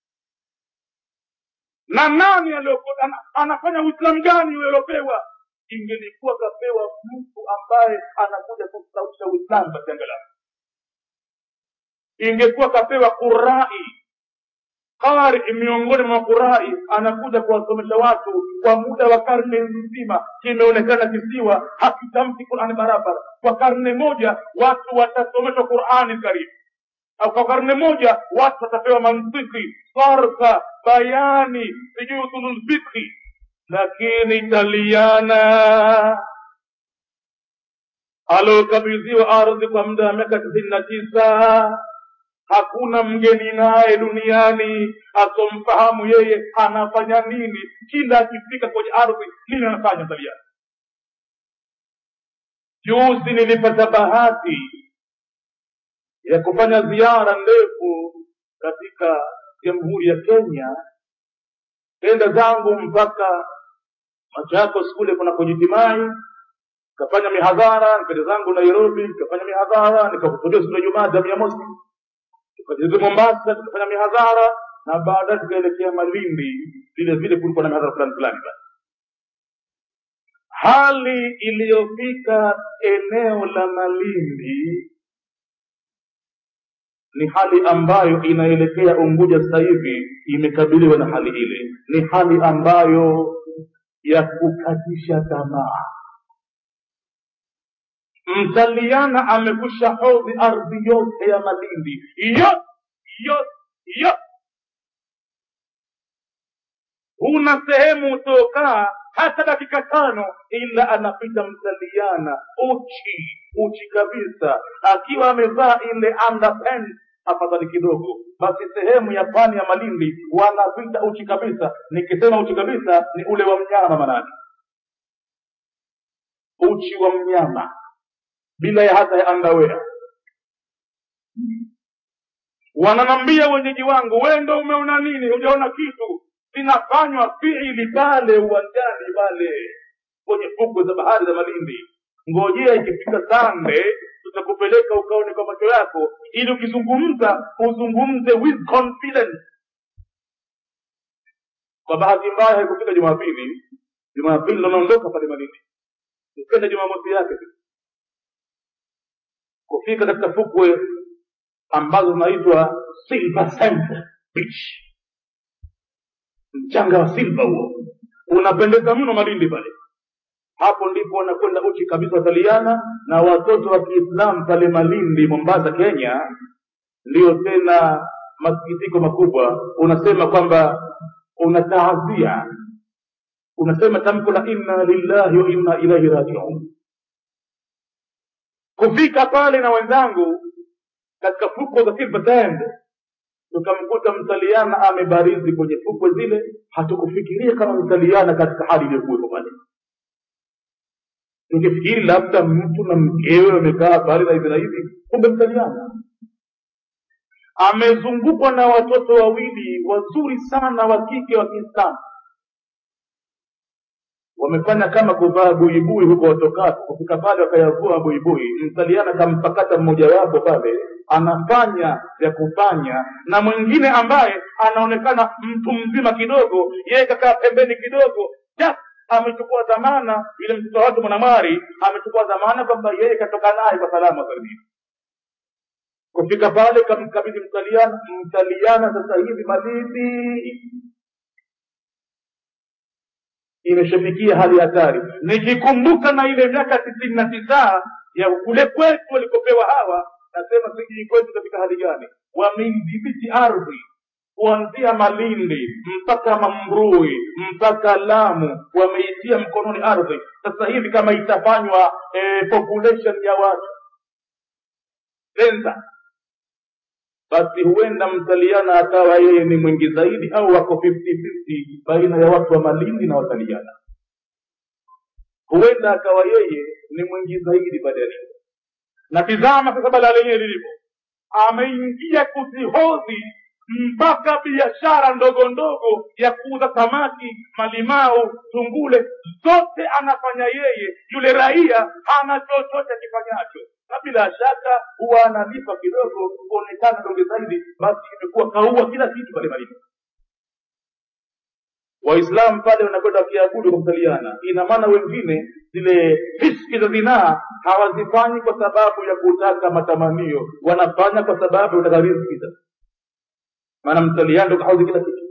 na nani alioko- ana- anafanya uislamu gani uliopewa ingelikuwa kapewa mtu ambaye anakuja kustawisha uislamu basi angalau ingekuwa kapewa qurai qari miongoni mwa qurai anakuja kuwasomesha watu kwa muda wa karne nzima kimeonekana kisiwa hakitamki qurani barabara kwa karne moja watu watasomeshwa qurani karibu au kwa karne moja watu watapewa mantiki sarfa bayani sijui usulul fikhi lakini italiana aliokabidhiwa ardhi kwa muda wa miaka tisini na tisa hakuna mgeni naye duniani asomfahamu yeye anafanya nini kila akifika kwenye ardhi nini anafanya taliani juzi nilipata bahati ya kufanya ziara ndefu katika jamhuri ya kenya kenda zangu mpaka machakos kule kuna kujitimai nikafanya mihadhara nikaenda zangu nairobi nikafanya mihadhara nikakusudia siku ya jumaa damu ya mosi tukajezi mombasa tukafanya mihadhara na baadaye tukaelekea malindi vile vile kulikuwa na mihadhara fulani fulani basi hali iliyofika eneo la malindi ni hali ambayo inaelekea unguja sasa hivi imekabiliwa na hali ile ni hali ambayo ya kukatisha tamaa mtaliana amekusha hodhi ardhi yote ya malindi yote yote yote huna sehemu utokaa hata dakika tano ila anapita mtaliana uchi uchi kabisa akiwa amevaa ile underpants afadhali kidogo basi sehemu ya pwani ya malindi wanapita uchi kabisa nikisema uchi kabisa ni ule wa mnyama manake uchi wa mnyama bila ya hata ya underwear wananambia wenyeji wangu we ndo umeona nini hujaona kitu zinafanywa fiili pale uwanjani pale kwenye fukwe za bahari za malindi ngojea ikifika sande tutakupeleka ukaone kwa macho yako ili ukizungumza uzungumze with confidence kwa bahati mbaya haikufika jumapili jumapili ndo naondoka pale malindi ukenda jumamosi yake kufika katika fukwe ambazo zinaitwa silver sand beach mchanga wa silva huo unapendeza mno malindi pale hapo ndipo wanakwenda uchi kabisa wataliana na watoto wa kiislamu pale malindi mombasa kenya ndiyo tena masikitiko makubwa unasema kwamba unataazia unasema tamko la inna lillahi wa inna ilaihi rajiun kufika pale na wenzangu katika fukwe za silver sand tukamkuta mtaliana amebarizi kwenye fukwe zile hatukufikiria kama mtaliana katika hali iliyokuwepo pale tungefikiri labda mtu na mkewe wamekaa pale na hivi na hivi kumbe mtaliana amezungukwa na watoto wawili wazuri sana wa kike wa kiislamu wamefanya kama kuvaa buibui huko watokako kufika pale wakayavua buibui mtaliana kampakata mmojawapo pale anafanya vya kufanya na mwingine ambaye anaonekana mtu mzima kidogo yeye kakaa pembeni kidogo just amechukua dhamana yule mtoto wake mwanamwari amechukua dhamana kwamba yeye katoka naye kwa salama salimini kufika pale kamkabidhi mtaliana mtaliana sasa hivi malindi imeshafikia hali hatari nikikumbuka na ile miaka tisini na tisa ya kule kwetu walikopewa hawa nasema sijui kwetu katika hali gani wameidhibiti ardhi kuanzia malindi mpaka mambrui mpaka lamu wameitia mkononi ardhi sasa hivi kama itafanywa eh, population ya watu sensa basi huenda mtaliana akawa yeye ni mwingi zaidi au wako 50-50 baina ya watu wa malindi na wataliana huenda akawa yeye ni mwingi zaidi baada ya leo na tizama sasa balaa lenyewe lilivyo ameingia kuzihodhi mpaka biashara ndogo ndogo ya kuuza samaki malimau tungule zote anafanya yeye yule raia hana chochote akifanyacho na bila shaka huwa analipa kidogo kuonekana ndogo zaidi basi imekuwa kaua kila kitu pale malini waislamu pale wanakwenda wakiabudu kwa kutaliana ina maana wengine zile fiski za zinaa hawazifanyi kwa sababu ya kutaka matamanio wanafanya kwa sababu ya kutaka riziki sasa maana mtaliano ndo kahodhi kila kitu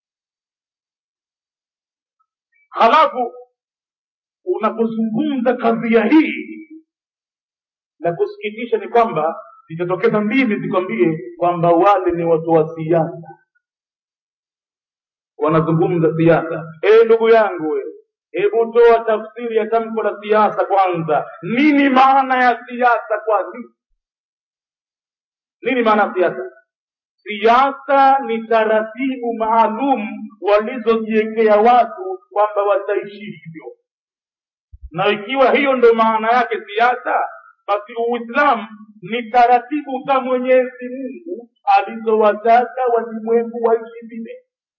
halafu unapozungumza kadhia hii la kusikitisha ni kwamba zitatokeza mbili zikwambie kwamba wale ni watu wa siasa wanazungumza siasa e ndugu yangu we hebu toa tafsiri ya tamko la siasa kwanza nini maana ya siasa kwani nini maana ya siasa siasa ni taratibu maalum walizojiwekea watu kwamba wataishi hivyo na ikiwa hiyo ndo maana yake siasa basi uislamu ni taratibu za mwenyezi mungu alizowataka walimwengu waishi vile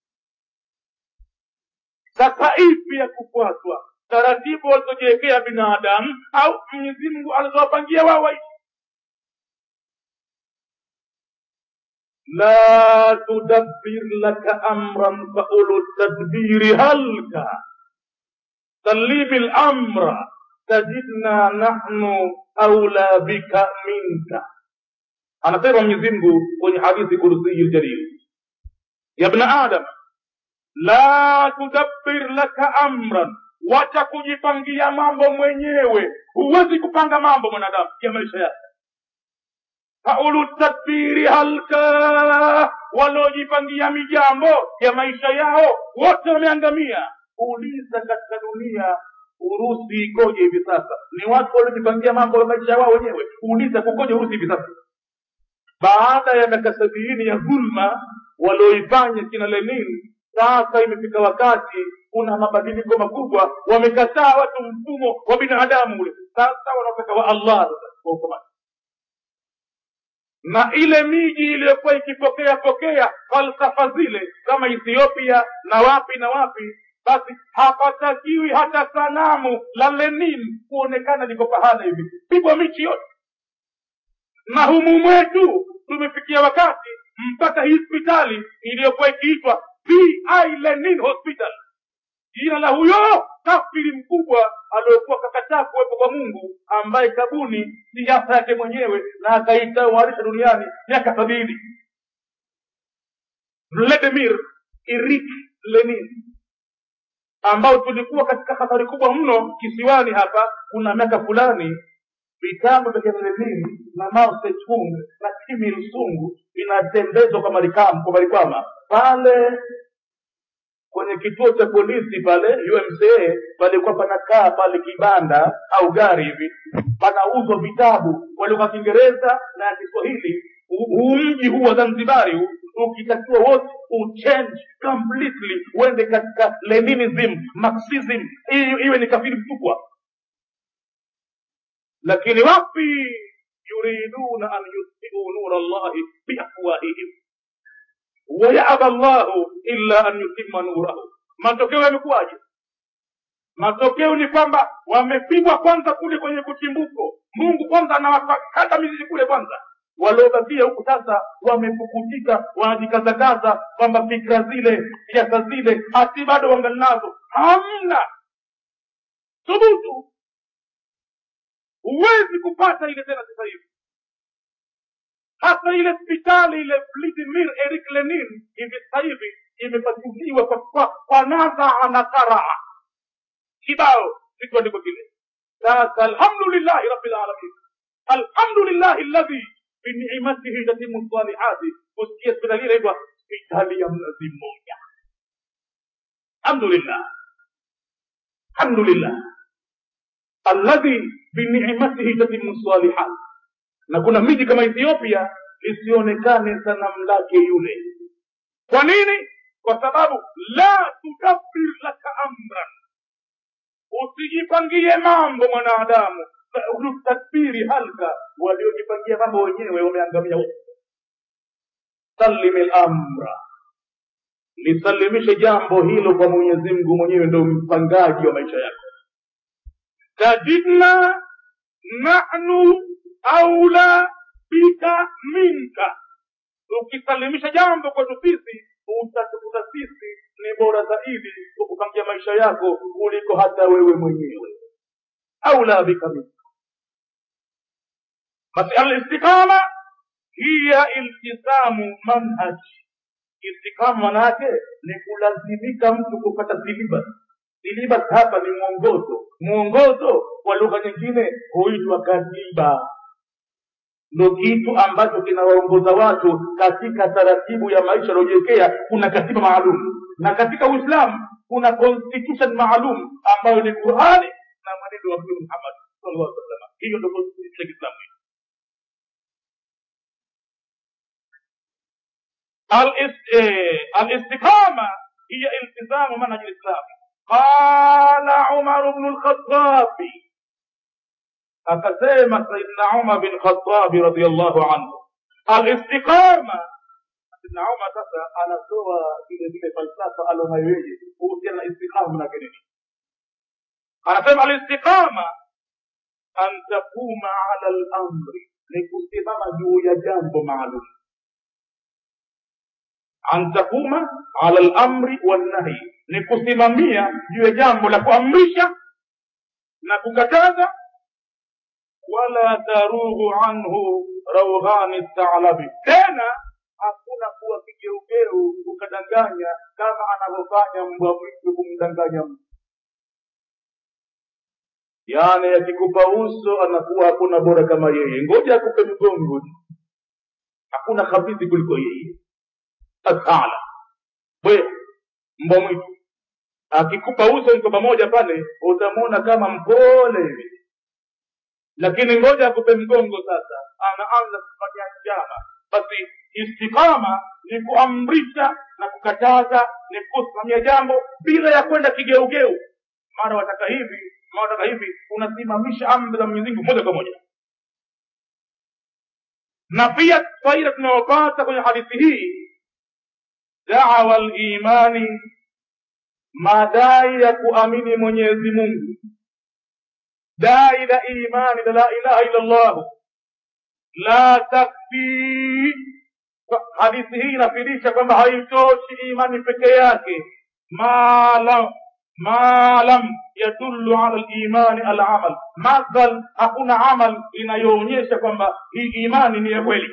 sasa ipi ya kufuatwa taratibu walizojiwekea binadamu au mwenyezi mungu alizowapangia wao waishi لا تدبر لك أمرا فأولو التدبير هلك سلم الأمر تجدنا نحن أولى بك منك anasema mwenyezi mungu kwenye hadithi kursiyi ljalil ya bna adam la tudabbir laka amran wacha kujipangia mambo mwenyewe huwezi kupanga mambo mwanadamu ya maisha yake faulu tadbiri halka waliojipangia mijambo ya maisha yao wote wameangamia uliza katika dunia urusi ikoje hivi sasa ni watu waliojipangia mambo ya maisha wao wenyewe uliza kukoje urusi hivi sasa baada ya miaka sabiini ya dhulma walioifanya kina lenin sasa imefika wakati kuna mabadiliko makubwa wamekataa watu mfumo wa binadamu ule sasa wanataka wa allah kwa ukamati na ile miji iliyokuwa ikipokea pokea falsafa zile kama ethiopia na wapi na wapi basi hapatakiwi hata sanamu la lenin kuonekana liko pahala hivi pigwa michi yote na humu mwetu tumefikia wakati mpaka hii hospitali iliyokuwa ikiitwa pi lenin hospital jina la huyo kafiri mkubwa aliyokuwa kakataa kuwepo kwa mungu ambaye kabuni siasa yake mwenyewe na akaitawarisha duniani miaka sabini vladimir irik lenin ambao tulikuwa katika hatari kubwa mno kisiwani hapa kuna miaka fulani vitabu vya lenin na mao zedong na kim il sung vinatembezwa kwa marikam kwa marikwama pale kwenye kituo cha polisi pale umca palikuwa panakaa pale kibanda au gari hivi panauzwa vitabu walikuwa kiingereza na ya kiswahili huu mji huu wa zanzibari huu ukitakiwa wote uchange completely uende katika leninism marxism iwe ni kafiri mkubwa lakini wapi yuriduna an yutfiu nura llahi biafwahihim wayaba llahu illa an yutima nurahu matokeo yamekuwaje matokeo ni kwamba wamepigwa kwanza kule kwenye kuchimbuko mungu kwanza anawakata mizizi kule kwanza waliobakia huku sasa wamepukutika wanajikazakaza kwamba fikra zile siasa zile hati bado wangali nazo hamna thubutu huwezi kupata ile tena sasa hivi hata ile hospitali ile vladimir erik lenin hivi sasa hivi imepasuliwa kwa, kwa, kwa nadhaa na karaa kibao kikuandiko kile sasa alhamdulillahi rabbil alamin alhamdulillahi alladhi binicmatihi tatimu salihati kusikia hospitali ile inaitwa hospitali ya mnazi mmoja alhamdulillah alhamdulillah alladhi binicmatihi tatimu salihat na kuna miji kama ethiopia lisionekane sanamu lake yule kwa nini kwa sababu la tudabbir laka amran usijipangie mambo mwanadamu tadbiri halka waliojipangia mambo wenyewe wameangamia wote salimi lamra lisalimishe jambo hilo kwa mwenyezi mungu mwenyewe ndo mpangaji wa maisha yako tajidna nahnu aula bika minka ukisalimisha jambo kwetu sisi utatukuta sisi ni bora zaidi kukupangia maisha yako kuliko hata wewe mwenyewe aula bika minka basi alistiqama hiya iltisamu manhaji istiqama manake ni kulazimika mtu kupata silibas silibas hapa ni mwongozo mwongozo kwa lugha nyingine huitwa katiba ndo kitu ambacho kinawaongoza watu katika taratibu ya maisha aliojiwekea kuna katiba maalum na katika uislamu kuna constitution maalum ambayo ni qurani na mwenendo wa mtume muhammad sallallahu alaihi wasallam hiyo ndo constitution ya kiislamu الاستقامة هي التزام منهج الإسلام قال عمر بن الخطاب akasema saidna umar bin khatabi radiallahu anhu alistiqama saidna umar sasa anatoa vile vile falsafa alonayo yeye kuhusiana na istiqama manake nini anasema alistiqama an takuma ala lamri ni kusimama juu ya jambo maalum an takuma ala lamri wannahi ni kusimamia juu ya jambo la kuamrisha na kukataza wala tarughu anhu raughani thalabi tena hakuna kuwa kigeugeu ukadanganya kama anavyofanya mbwa mwitu kumdanganya mtu yaani akikupa uso anakuwa hakuna bora kama yeye ngoja akupe mgongo hakuna khabithi kuliko yeye athala bwe mbwa mwitu akikupa uso mko pamoja pale utamwona kama mpole hivi lakini ngoja akupe mgongo sasa anaanza kufanya njama basi istiqama ni kuamrisha na kukataza ni kusimamia jambo bila ya kwenda kigeugeu mara wataka hivi mara wataka hivi unasimamisha amri za mwenyezi mungu moja kwa moja na pia faida tunayopata kwenye hadithi hii dawa limani madai ya kuamini mwenyezi mungu dai la imani la la ilaha illa allah la takfi hadithi hii inafidisha kwamba haitoshi imani peke yake malam ma lam yadullu ala limani alamal madhal hakuna amal inayoonyesha kwamba hii imani ni ya kweli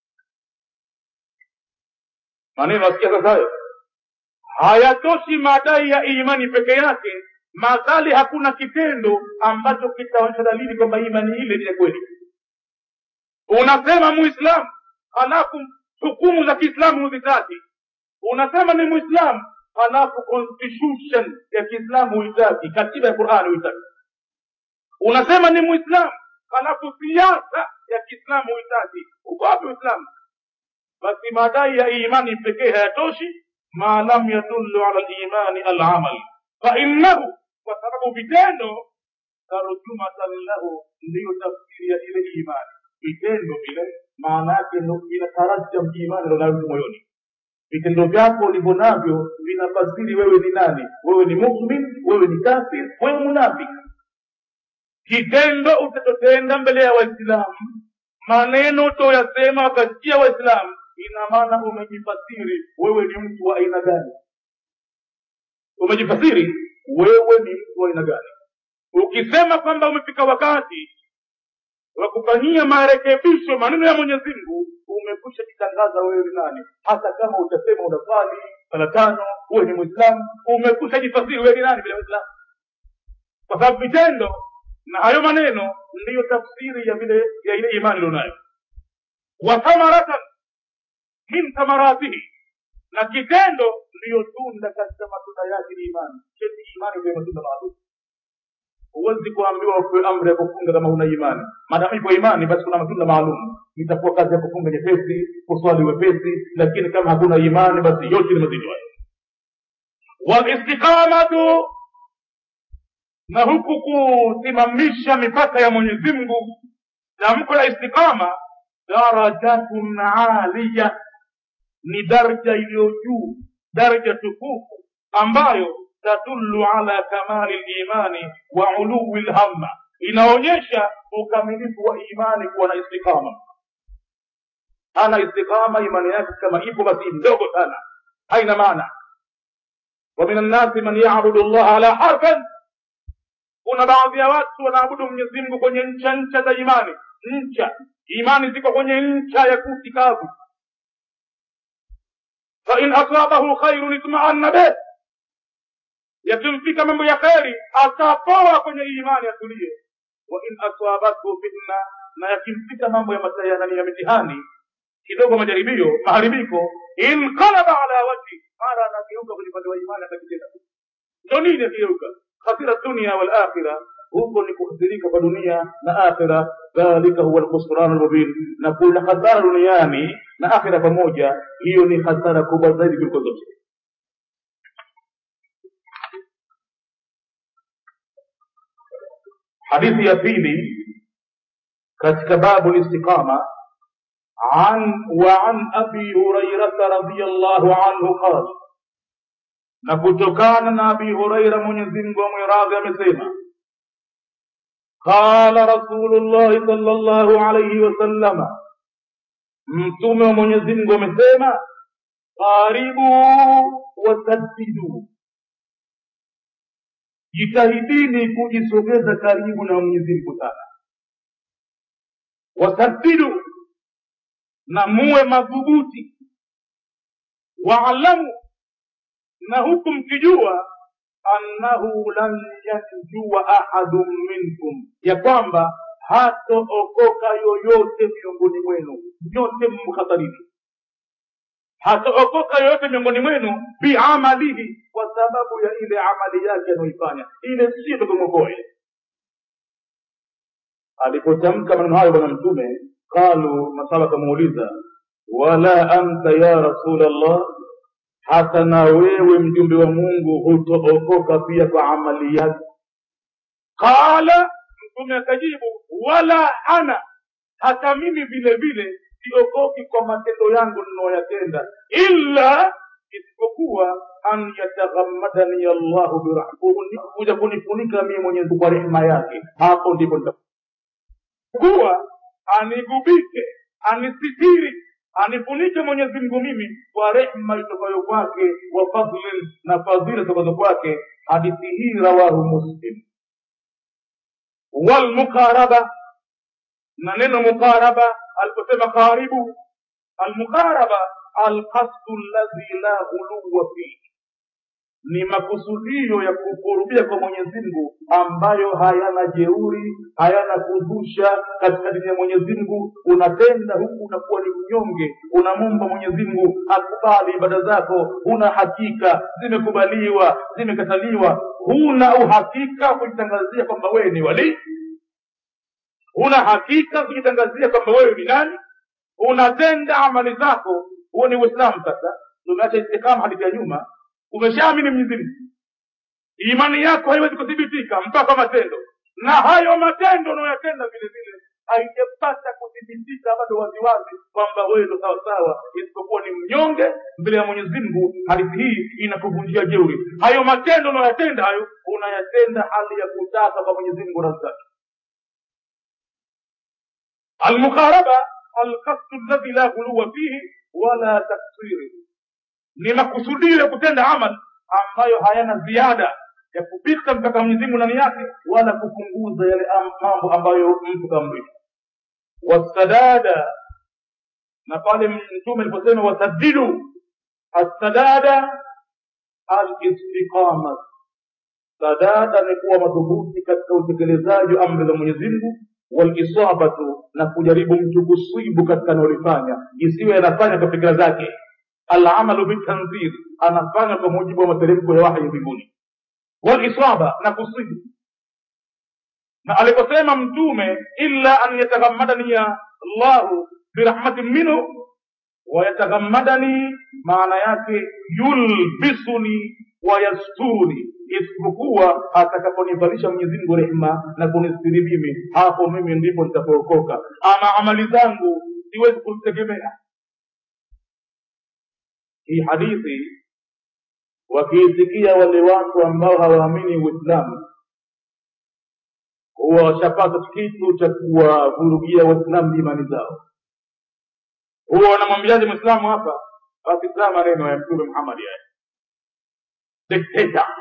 maneno asikia sasa hayo hayatoshi madai ya imani peke yake madhali hakuna kitendo ambacho kitaonyesha dalili kwamba imani ile ni ya kweli unasema muislamu halafu hukumu za kiislamu huzitaki unasema ni muislamu halafu constitution ya kiislamu huitaki katiba ya qurani huitaki unasema ni muislamu halafu siasa ya kiislamu huitaki uko wapi uislamu basi madai ya imani pekee hayatoshi ma lam yadullu ala limani alamal fainnahu kwa sababu vitendo tarjumatan lahu ndiyo tafsiri ya ile imani vitendo vile maana yake ndo inatarajam imani ndo nayo moyoni vitendo vyako ulivyo navyo vinafasiri wewe ni nani wewe ni mumin wewe ni kafir wewe munafiki kitendo utatotenda mbele ya waislamu maneno utoyasema wakasikia waislamu ina maana umejifasiri wewe ni mtu wa aina gani umejifasiri wewe ni mtu wa aina gani ukisema kwamba umefika wakati wa kufanyia marekebisho maneno ya mwenyezi mungu umekwisha jitangaza wewe ni nani hata kama utasema unaswali sala tano uwe ni mwislamu umekwisha jifasiri wewe ni nani bila mwislamu kwa sababu vitendo na hayo maneno ndiyo tafsiri ya vile ya ile imani ilionayo wa thamaratan min thamaratihi na kitendo ndiyo tunda katika matunda yake ni imani cheti imani ndio matunda maalum huwezi kuambiwa upewe amri ya kufunga kama huna imani maadamu ipo imani basi kuna matunda maalum itakuwa kazi ya kufunga nyepesi kuswali wepesi lakini kama hakuna imani basi yote ni mazito hayo walistiqamatu na huku kusimamisha mipaka ya mwenyezi mungu tamko la istiqama darajatun aliya ni daraja iliyo juu daraja tukufu ambayo tadullu ala kamali limani wa uluwi lhamma inaonyesha ukamilifu wa imani kuwa na istiqama ana istiqama imani yake kama ipo basi ndogo sana haina maana wa min annasi man yabudu llaha ala harfan kuna baadhi ya watu wanaabudu mwenyezi mungu kwenye ncha ncha za imani ncha imani ziko kwenye ncha ya kuti kavu fain asabahu khairun itmaanna bih yakimfika mambo ya kheri atapoa kwenye imani atulie wa in asabathu fitna na yakimfika mambo ya matayani ya mitihani kidogo majaribio maharibiko inqalaba ala wajhi mara anageuka kwenye upande wa imani atakitenda ndo nini akigeuka khasira dunia wal akhira huko ni kuhasirika kwa dunia na akhira dhalika huwa alkhusran almubin na kuna hasara duniani na akhira pamoja hiyo ni hasara kubwa zaidi kuliko zote hadithi ya pili katika babu listiqama عن وعن ابي هريره رضي الله عنه قال na kutokana na abi huraira mwenyezi mungu amwiradhi amesema qala rasulullahi sala llahu alaihi wasallama mtume wa mwenyezi mungu amesema qaribu wasaddidu jitahidini kujisogeza karibu na mwenyezi mungu sana wasaddidu na muwe madhubuti waalamu na huku mkijua annahu lan yanjua ahadun minkum ya kwamba hatookoka yoyote miongoni mwenu nyote mhatarini hatookoka yoyote miongoni mwenu biamalihi kwa sababu ya ile amali yake anayoifanya ile sio tokomwokoe alipotamka maneno hayo bwana mtume qalu masaba akamuuliza wala anta ya rasul allah hata na wewe mjumbe wa mungu hutookoka pia kwa amali yake qala mtume akajibu wala ana hata mimi vile vile siokoki kwa matendo yangu ninayoyatenda illa isipokuwa an yataghammadani allahu birahmuni kuja kunifunika mie mwenyezi kwa rehema yake hapo ndipo kuwa anigubike anisitiri anifunike mwenyezi mungu mimi kwa rehma itokayo kwake wa fadlin na fadhila zitokazo kwake hadithi hii rawahu muslim walmuqaraba na neno muqaraba aliposema karibu almuqaraba alqasdu alladhi la ghuluwa fihi ni makusudio ya kukurubia kwa mwenyezi mungu ambayo hayana jeuri hayana kuzusha katika dini ya mwenyezi mungu unatenda huku unakuwa ni mnyonge unamomba mwenyezi mungu akubali ibada zako huna hakika zimekubaliwa zimekataliwa huna uhakika kujitangazia kwamba wewe ni walii huna hakika kujitangazia kwamba wewe ni nani unatenda amali zako huo ni uislamu sasa tumeacha istikama hadithi ya nyuma umeshaamini mwenyezi mungu imani yako haiwezi kuthibitika mpaka matendo na hayo matendo unayoyatenda vile vile haijapata kuthibitika bado waziwazi kwamba wewe ndo sawasawa isipokuwa ni mnyonge mbele ya mwenyezi mungu hadithi hii inakuvunjia jeuri hayo matendo unayoyatenda hayo unayatenda hali ya kutaka kwa mwenyezi mungu razaki almukharaba alkasdu alladhi la ghuluwa fihi wala taksiri ni makusudio ya kutenda amal ambayo hayana ziada ya kupita mpaka Mwenyezi Mungu ndani yake wala kupunguza yale am- mambo ambayo mtu kamrisha wasadada na pale mtume aliposema wasadidu assadada alistiqama sadada ni kuwa madhubuti katika utekelezaji wa amri za mwenyezi mungu walisabatu na kujaribu mtu kusibu katika analolifanya isiwe anafanya kwa fikira zake alamalu bitanzir anafanya kwa mujibu wa materemko ya wahyi mbinguni walisaba na kusibu na aliposema mtume illa an yataghammadani ya llahu birahmatin minhu wayataghammadani maana yake yulbisuni wayasturuni isipokuwa atakaponivalisha mwenyezi mungu rehma na kunistiri mimi hapo mimi ndipo nitapookoka ama amali zangu siwezi kuzitegemea hii hadithi wakiisikia wale watu ambao hawaamini uislamu huwa washapata kitu cha kuwavurugia waislamu imani zao huwa wanamwambiaje mwislamu hapa basi saa maneno ya mtume muhammadi haya dikteta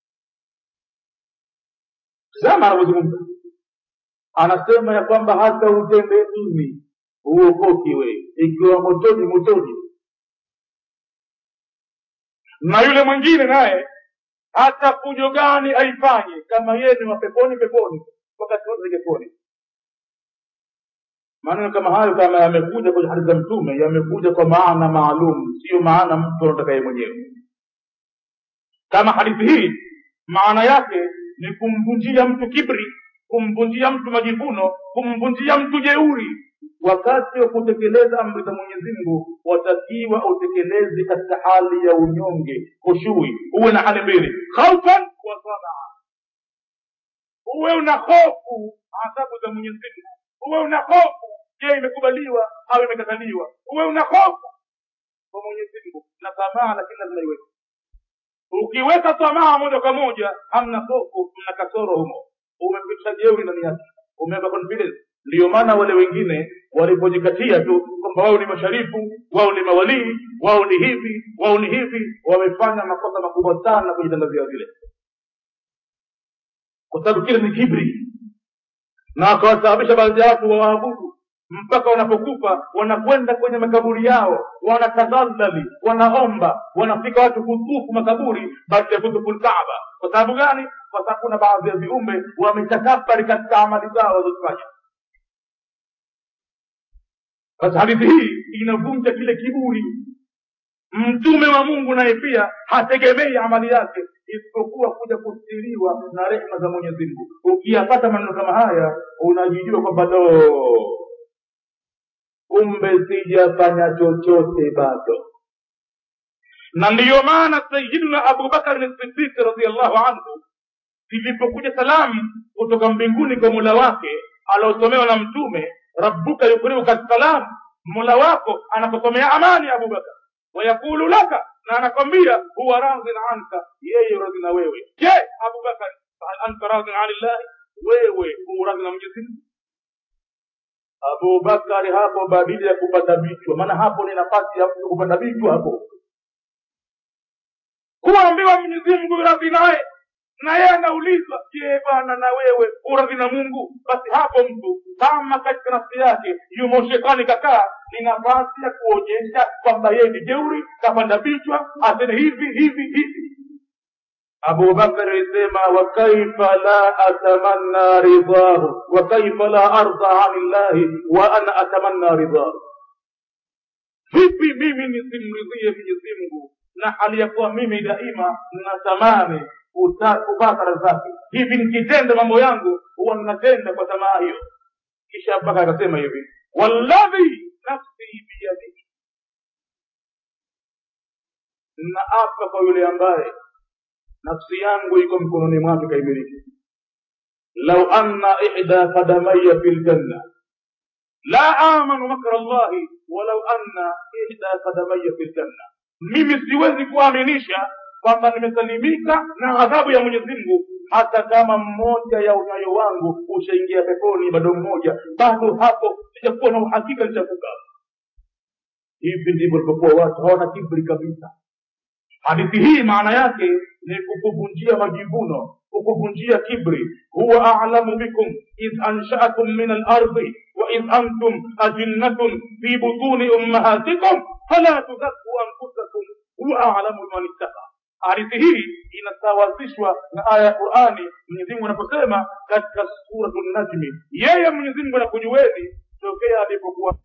zama anavyozungumza anasema ya kwamba hata utende nini huokoki we ikiwa motoni motoni na yule mwingine naye hata fujo gani aifanye kama yeye ni wa peponi peponi wakati wote ni peponi maneno kama hayo kama yamekuja kwenye hadithi za mtume yamekuja kwa maana maalum siyo maana mtu anataka yeye mwenyewe kama hadithi hii maana yake ni kumvunjia mtu kibri kumvunjia mtu majivuno kumvunjia mtu jeuri wakati wa kutekeleza amri za mwenyezi mungu watakiwa utekeleze katika hali ya unyonge khushui uwe na hali mbili khaufan wa tamaa uwe una hofu adhabu za mwenyezi mungu uwe una hofu je imekubaliwa au imekataliwa uwe una hofu kwa mwenyezi mungu na tamaa lakini lazima iweke ukiweka tamaa moja kwa moja hamna hofu mna kasoro humo umepitisha jeuri ndani yake umeweka confidence ndiyo maana wale wengine walipojikatia tu kwamba wao ni masharifu wao ni mawalii wao ni hivi wao ni hivi wamefanya makosa makubwa sana kujitangazia vile kwa sababu kile ni kibri na wakawasababisha baadhi ya watu wawaabudu mpaka wanapokufa wanakwenda kwenye makaburi yao wanatadhalali wanaomba wanafika watu kutufu makaburi badala ya kutufu lkaaba kwa sababu gani kwa sababu kuna baadhi ya viumbe wametakabari katika amali zao walizofanya sasa hadithi hii inavunja kile kiburi mtume wa mungu naye pia hategemei amali yake isipokuwa kuja kustiriwa na rehma za mwenyezi mungu ukiyapata maneno kama haya unajijua kwamba do kumbe sijafanya chochote bado na ndiyo maana sayidina abubakari sidiki radiallahu anhu zilipokuja salamu kutoka mbinguni kwa mula wake aliosomewa na mtume rabbuka yukriuka salam mola wako anakusomea amani abubakar wayaqulu laka na anakwambia huwa radhin anka yeye radhi na wewe je abubakar hal anta radhin an illahi wewe huradhi na mwenyezi mungu abubakari hapo badili ya kupata vichwa maana hapo ni nafasi ya mtu kupata vichwa hapo kuambiwa mwenyezi mungu radhi naye na yeye anaulizwa je bwana na wewe uradhi na mungu basi hapo mtu kama katika nafsi yake yumo shetani kakaa ni nafasi ya kuonyesha kwamba yeye ni jeuri kapanda vichwa asene hivi hivi hivi abubakar alisema wakaifa la atamanna ridhahu wakaifa la arda ani llahi wa ana atamanna ridhahu vipi mimi nisimridhie mwenyezi mungu na hali ya kuwa mimi daima natamani kupata radhi zake hivi nikitenda mambo yangu huwa ninatenda kwa tamaa hiyo kisha abubakar akasema hivi walladhi nafsi biyadihi naapa kwa yule ambaye nafsi yangu iko mkononi mwake kaimiliki lau anna ihda qadamaya fi ljanna la amanu makra llahi walau anna ihda qadamaya fi ljanna mimi siwezi kuaminisha kwamba nimesalimika na adhabu ya mwenyezi mungu hata kama mmoja ya unyayo wangu ushaingia peponi bado mmoja bado hapo sijakuwa na uhakika nitavuka hivi ndivyo ilivyokuwa watu hawana kibri kabisa hadithi hii maana yake ni kukuvunjia majivuno kukuvunjia kibri huwa alamu bikum idh anshaakum min alardi waidh antum ajinnatun fi butuni ummahatikum fala tudhaku anfusakum huwa alamu biman ittaqa hadithi hii inasawazishwa na aya ya qurani mwenyezimungu anaposema katika suratu najmi yeye mwenyezimungu anakujueni tokea alipokuwa